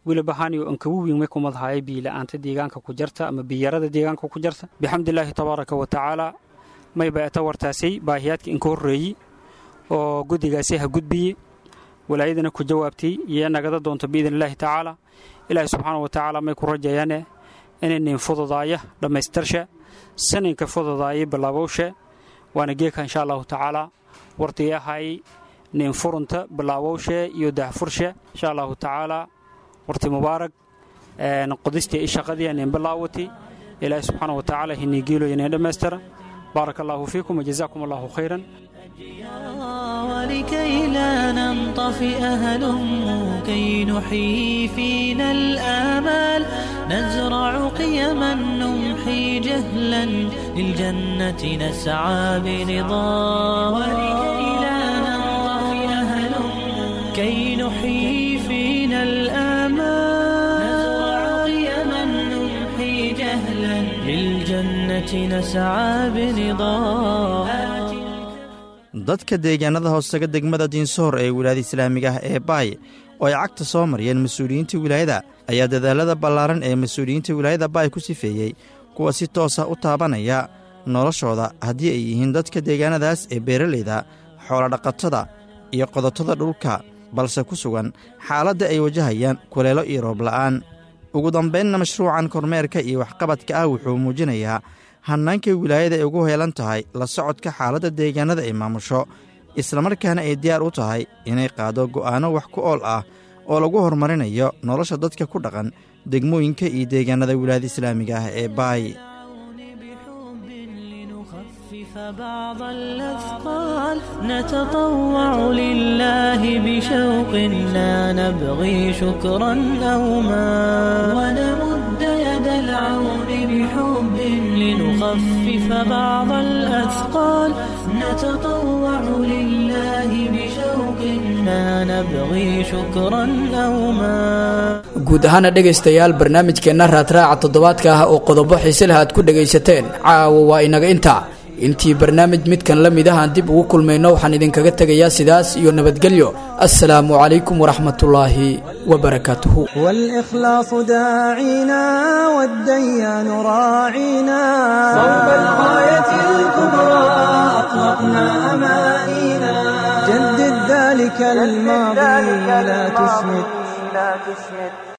weliba haniyo ankagu wiinmay kumadahaya biila'aanta deegaanka ku jarta ama biyarada deegaanka ku jarta bixamdilaahi tabaaraka wa tacaala mayba eta wartaasay baahiyaadka inka horreeyey oo guddigaasi ha gudbiye walaayadana ku jawaabtay iyo nagada doonto biidn illaahi tacaala ilaahi subxaana wa tacaala may ku rajayaane inaynin fududaaya dhammaystirsha saninka fududaaya bilaabowsha waana geeka insha allahu tacaala wartii ahay nin furunta bilaabowsha iyo dahfursha insha allahu tacaala warti mubaarak qodistii i shaqadii nin bilaawati ilaahi subxaana wa tacaala hiniigiiloyo nin dhammaystira بارك الله فيكم وجزاكم الله خيرا ولكي لا ننطفئ هلم كي نحيي فينا الآمال نزرع قيما نمحي جهلا للجنة نسعى برضا ولكي لا ننطفئ هلم كي نحيي فينا الآمال نزرع قيما نمحي جهلا للجنة نسعى برضا dadka deegaanada hoosega degmada diinsohor ee wilaayada islaamiga ah ee baay oo ay cagta soo mariyeen mas-uuliyiinta wilaayada ayaa dadaalada ballaaran ee mas-uuliyiinta wilaayada baay ku sifeeyey kuwa si toosa u taabanaya noloshooda haddii ay yihiin dadka deegaanadaas ee beeralayda xoolodhaqatada iyo qodotada dhulka balse ku sugan xaaladda ay wajahayaan kuleelo iyo roobla'aan ugu dambaynna mashruucan kormeerka iyo waxqabadka ah wuxuu muujinayaa hannaanka wilaayada ay ugu heelan tahay la socodka xaaladda deegaanada ay maamusho islamarkaana ay diyaar u tahay inay qaado go'aanno wax ku ool ah oo lagu horumarinayo nolosha dadka ku dhaqan degmooyinka iyo deegaanada wilaayada islaamiga ah ee baay بعض الأثقال نتطوع لله بشوق لا نبغي شكرا أو ما ونمد يد العون بحب لنخفف بعض الأثقال نتطوع لله بشوق لا نبغي شكرا أو ما guud ahaana dhegaystayaal barnaamijkeenna raadraaca toddobaadka ah oo qodobo xiise leh aad ku dhegaysateen caawa waa inaga intaa intii barnaamij midkan la mid ah aan dib ugu kulmayno waxaan idinkaga tegayaa sidaas iyo nabadgelyo assalaamu calaykum waraxmatullaahi wabarakaatuhu والإخلاص داعينا والديان راعينا صوب الغاية الكبرى أطلقنا أمانينا جدد ذلك الماضي لا تسمد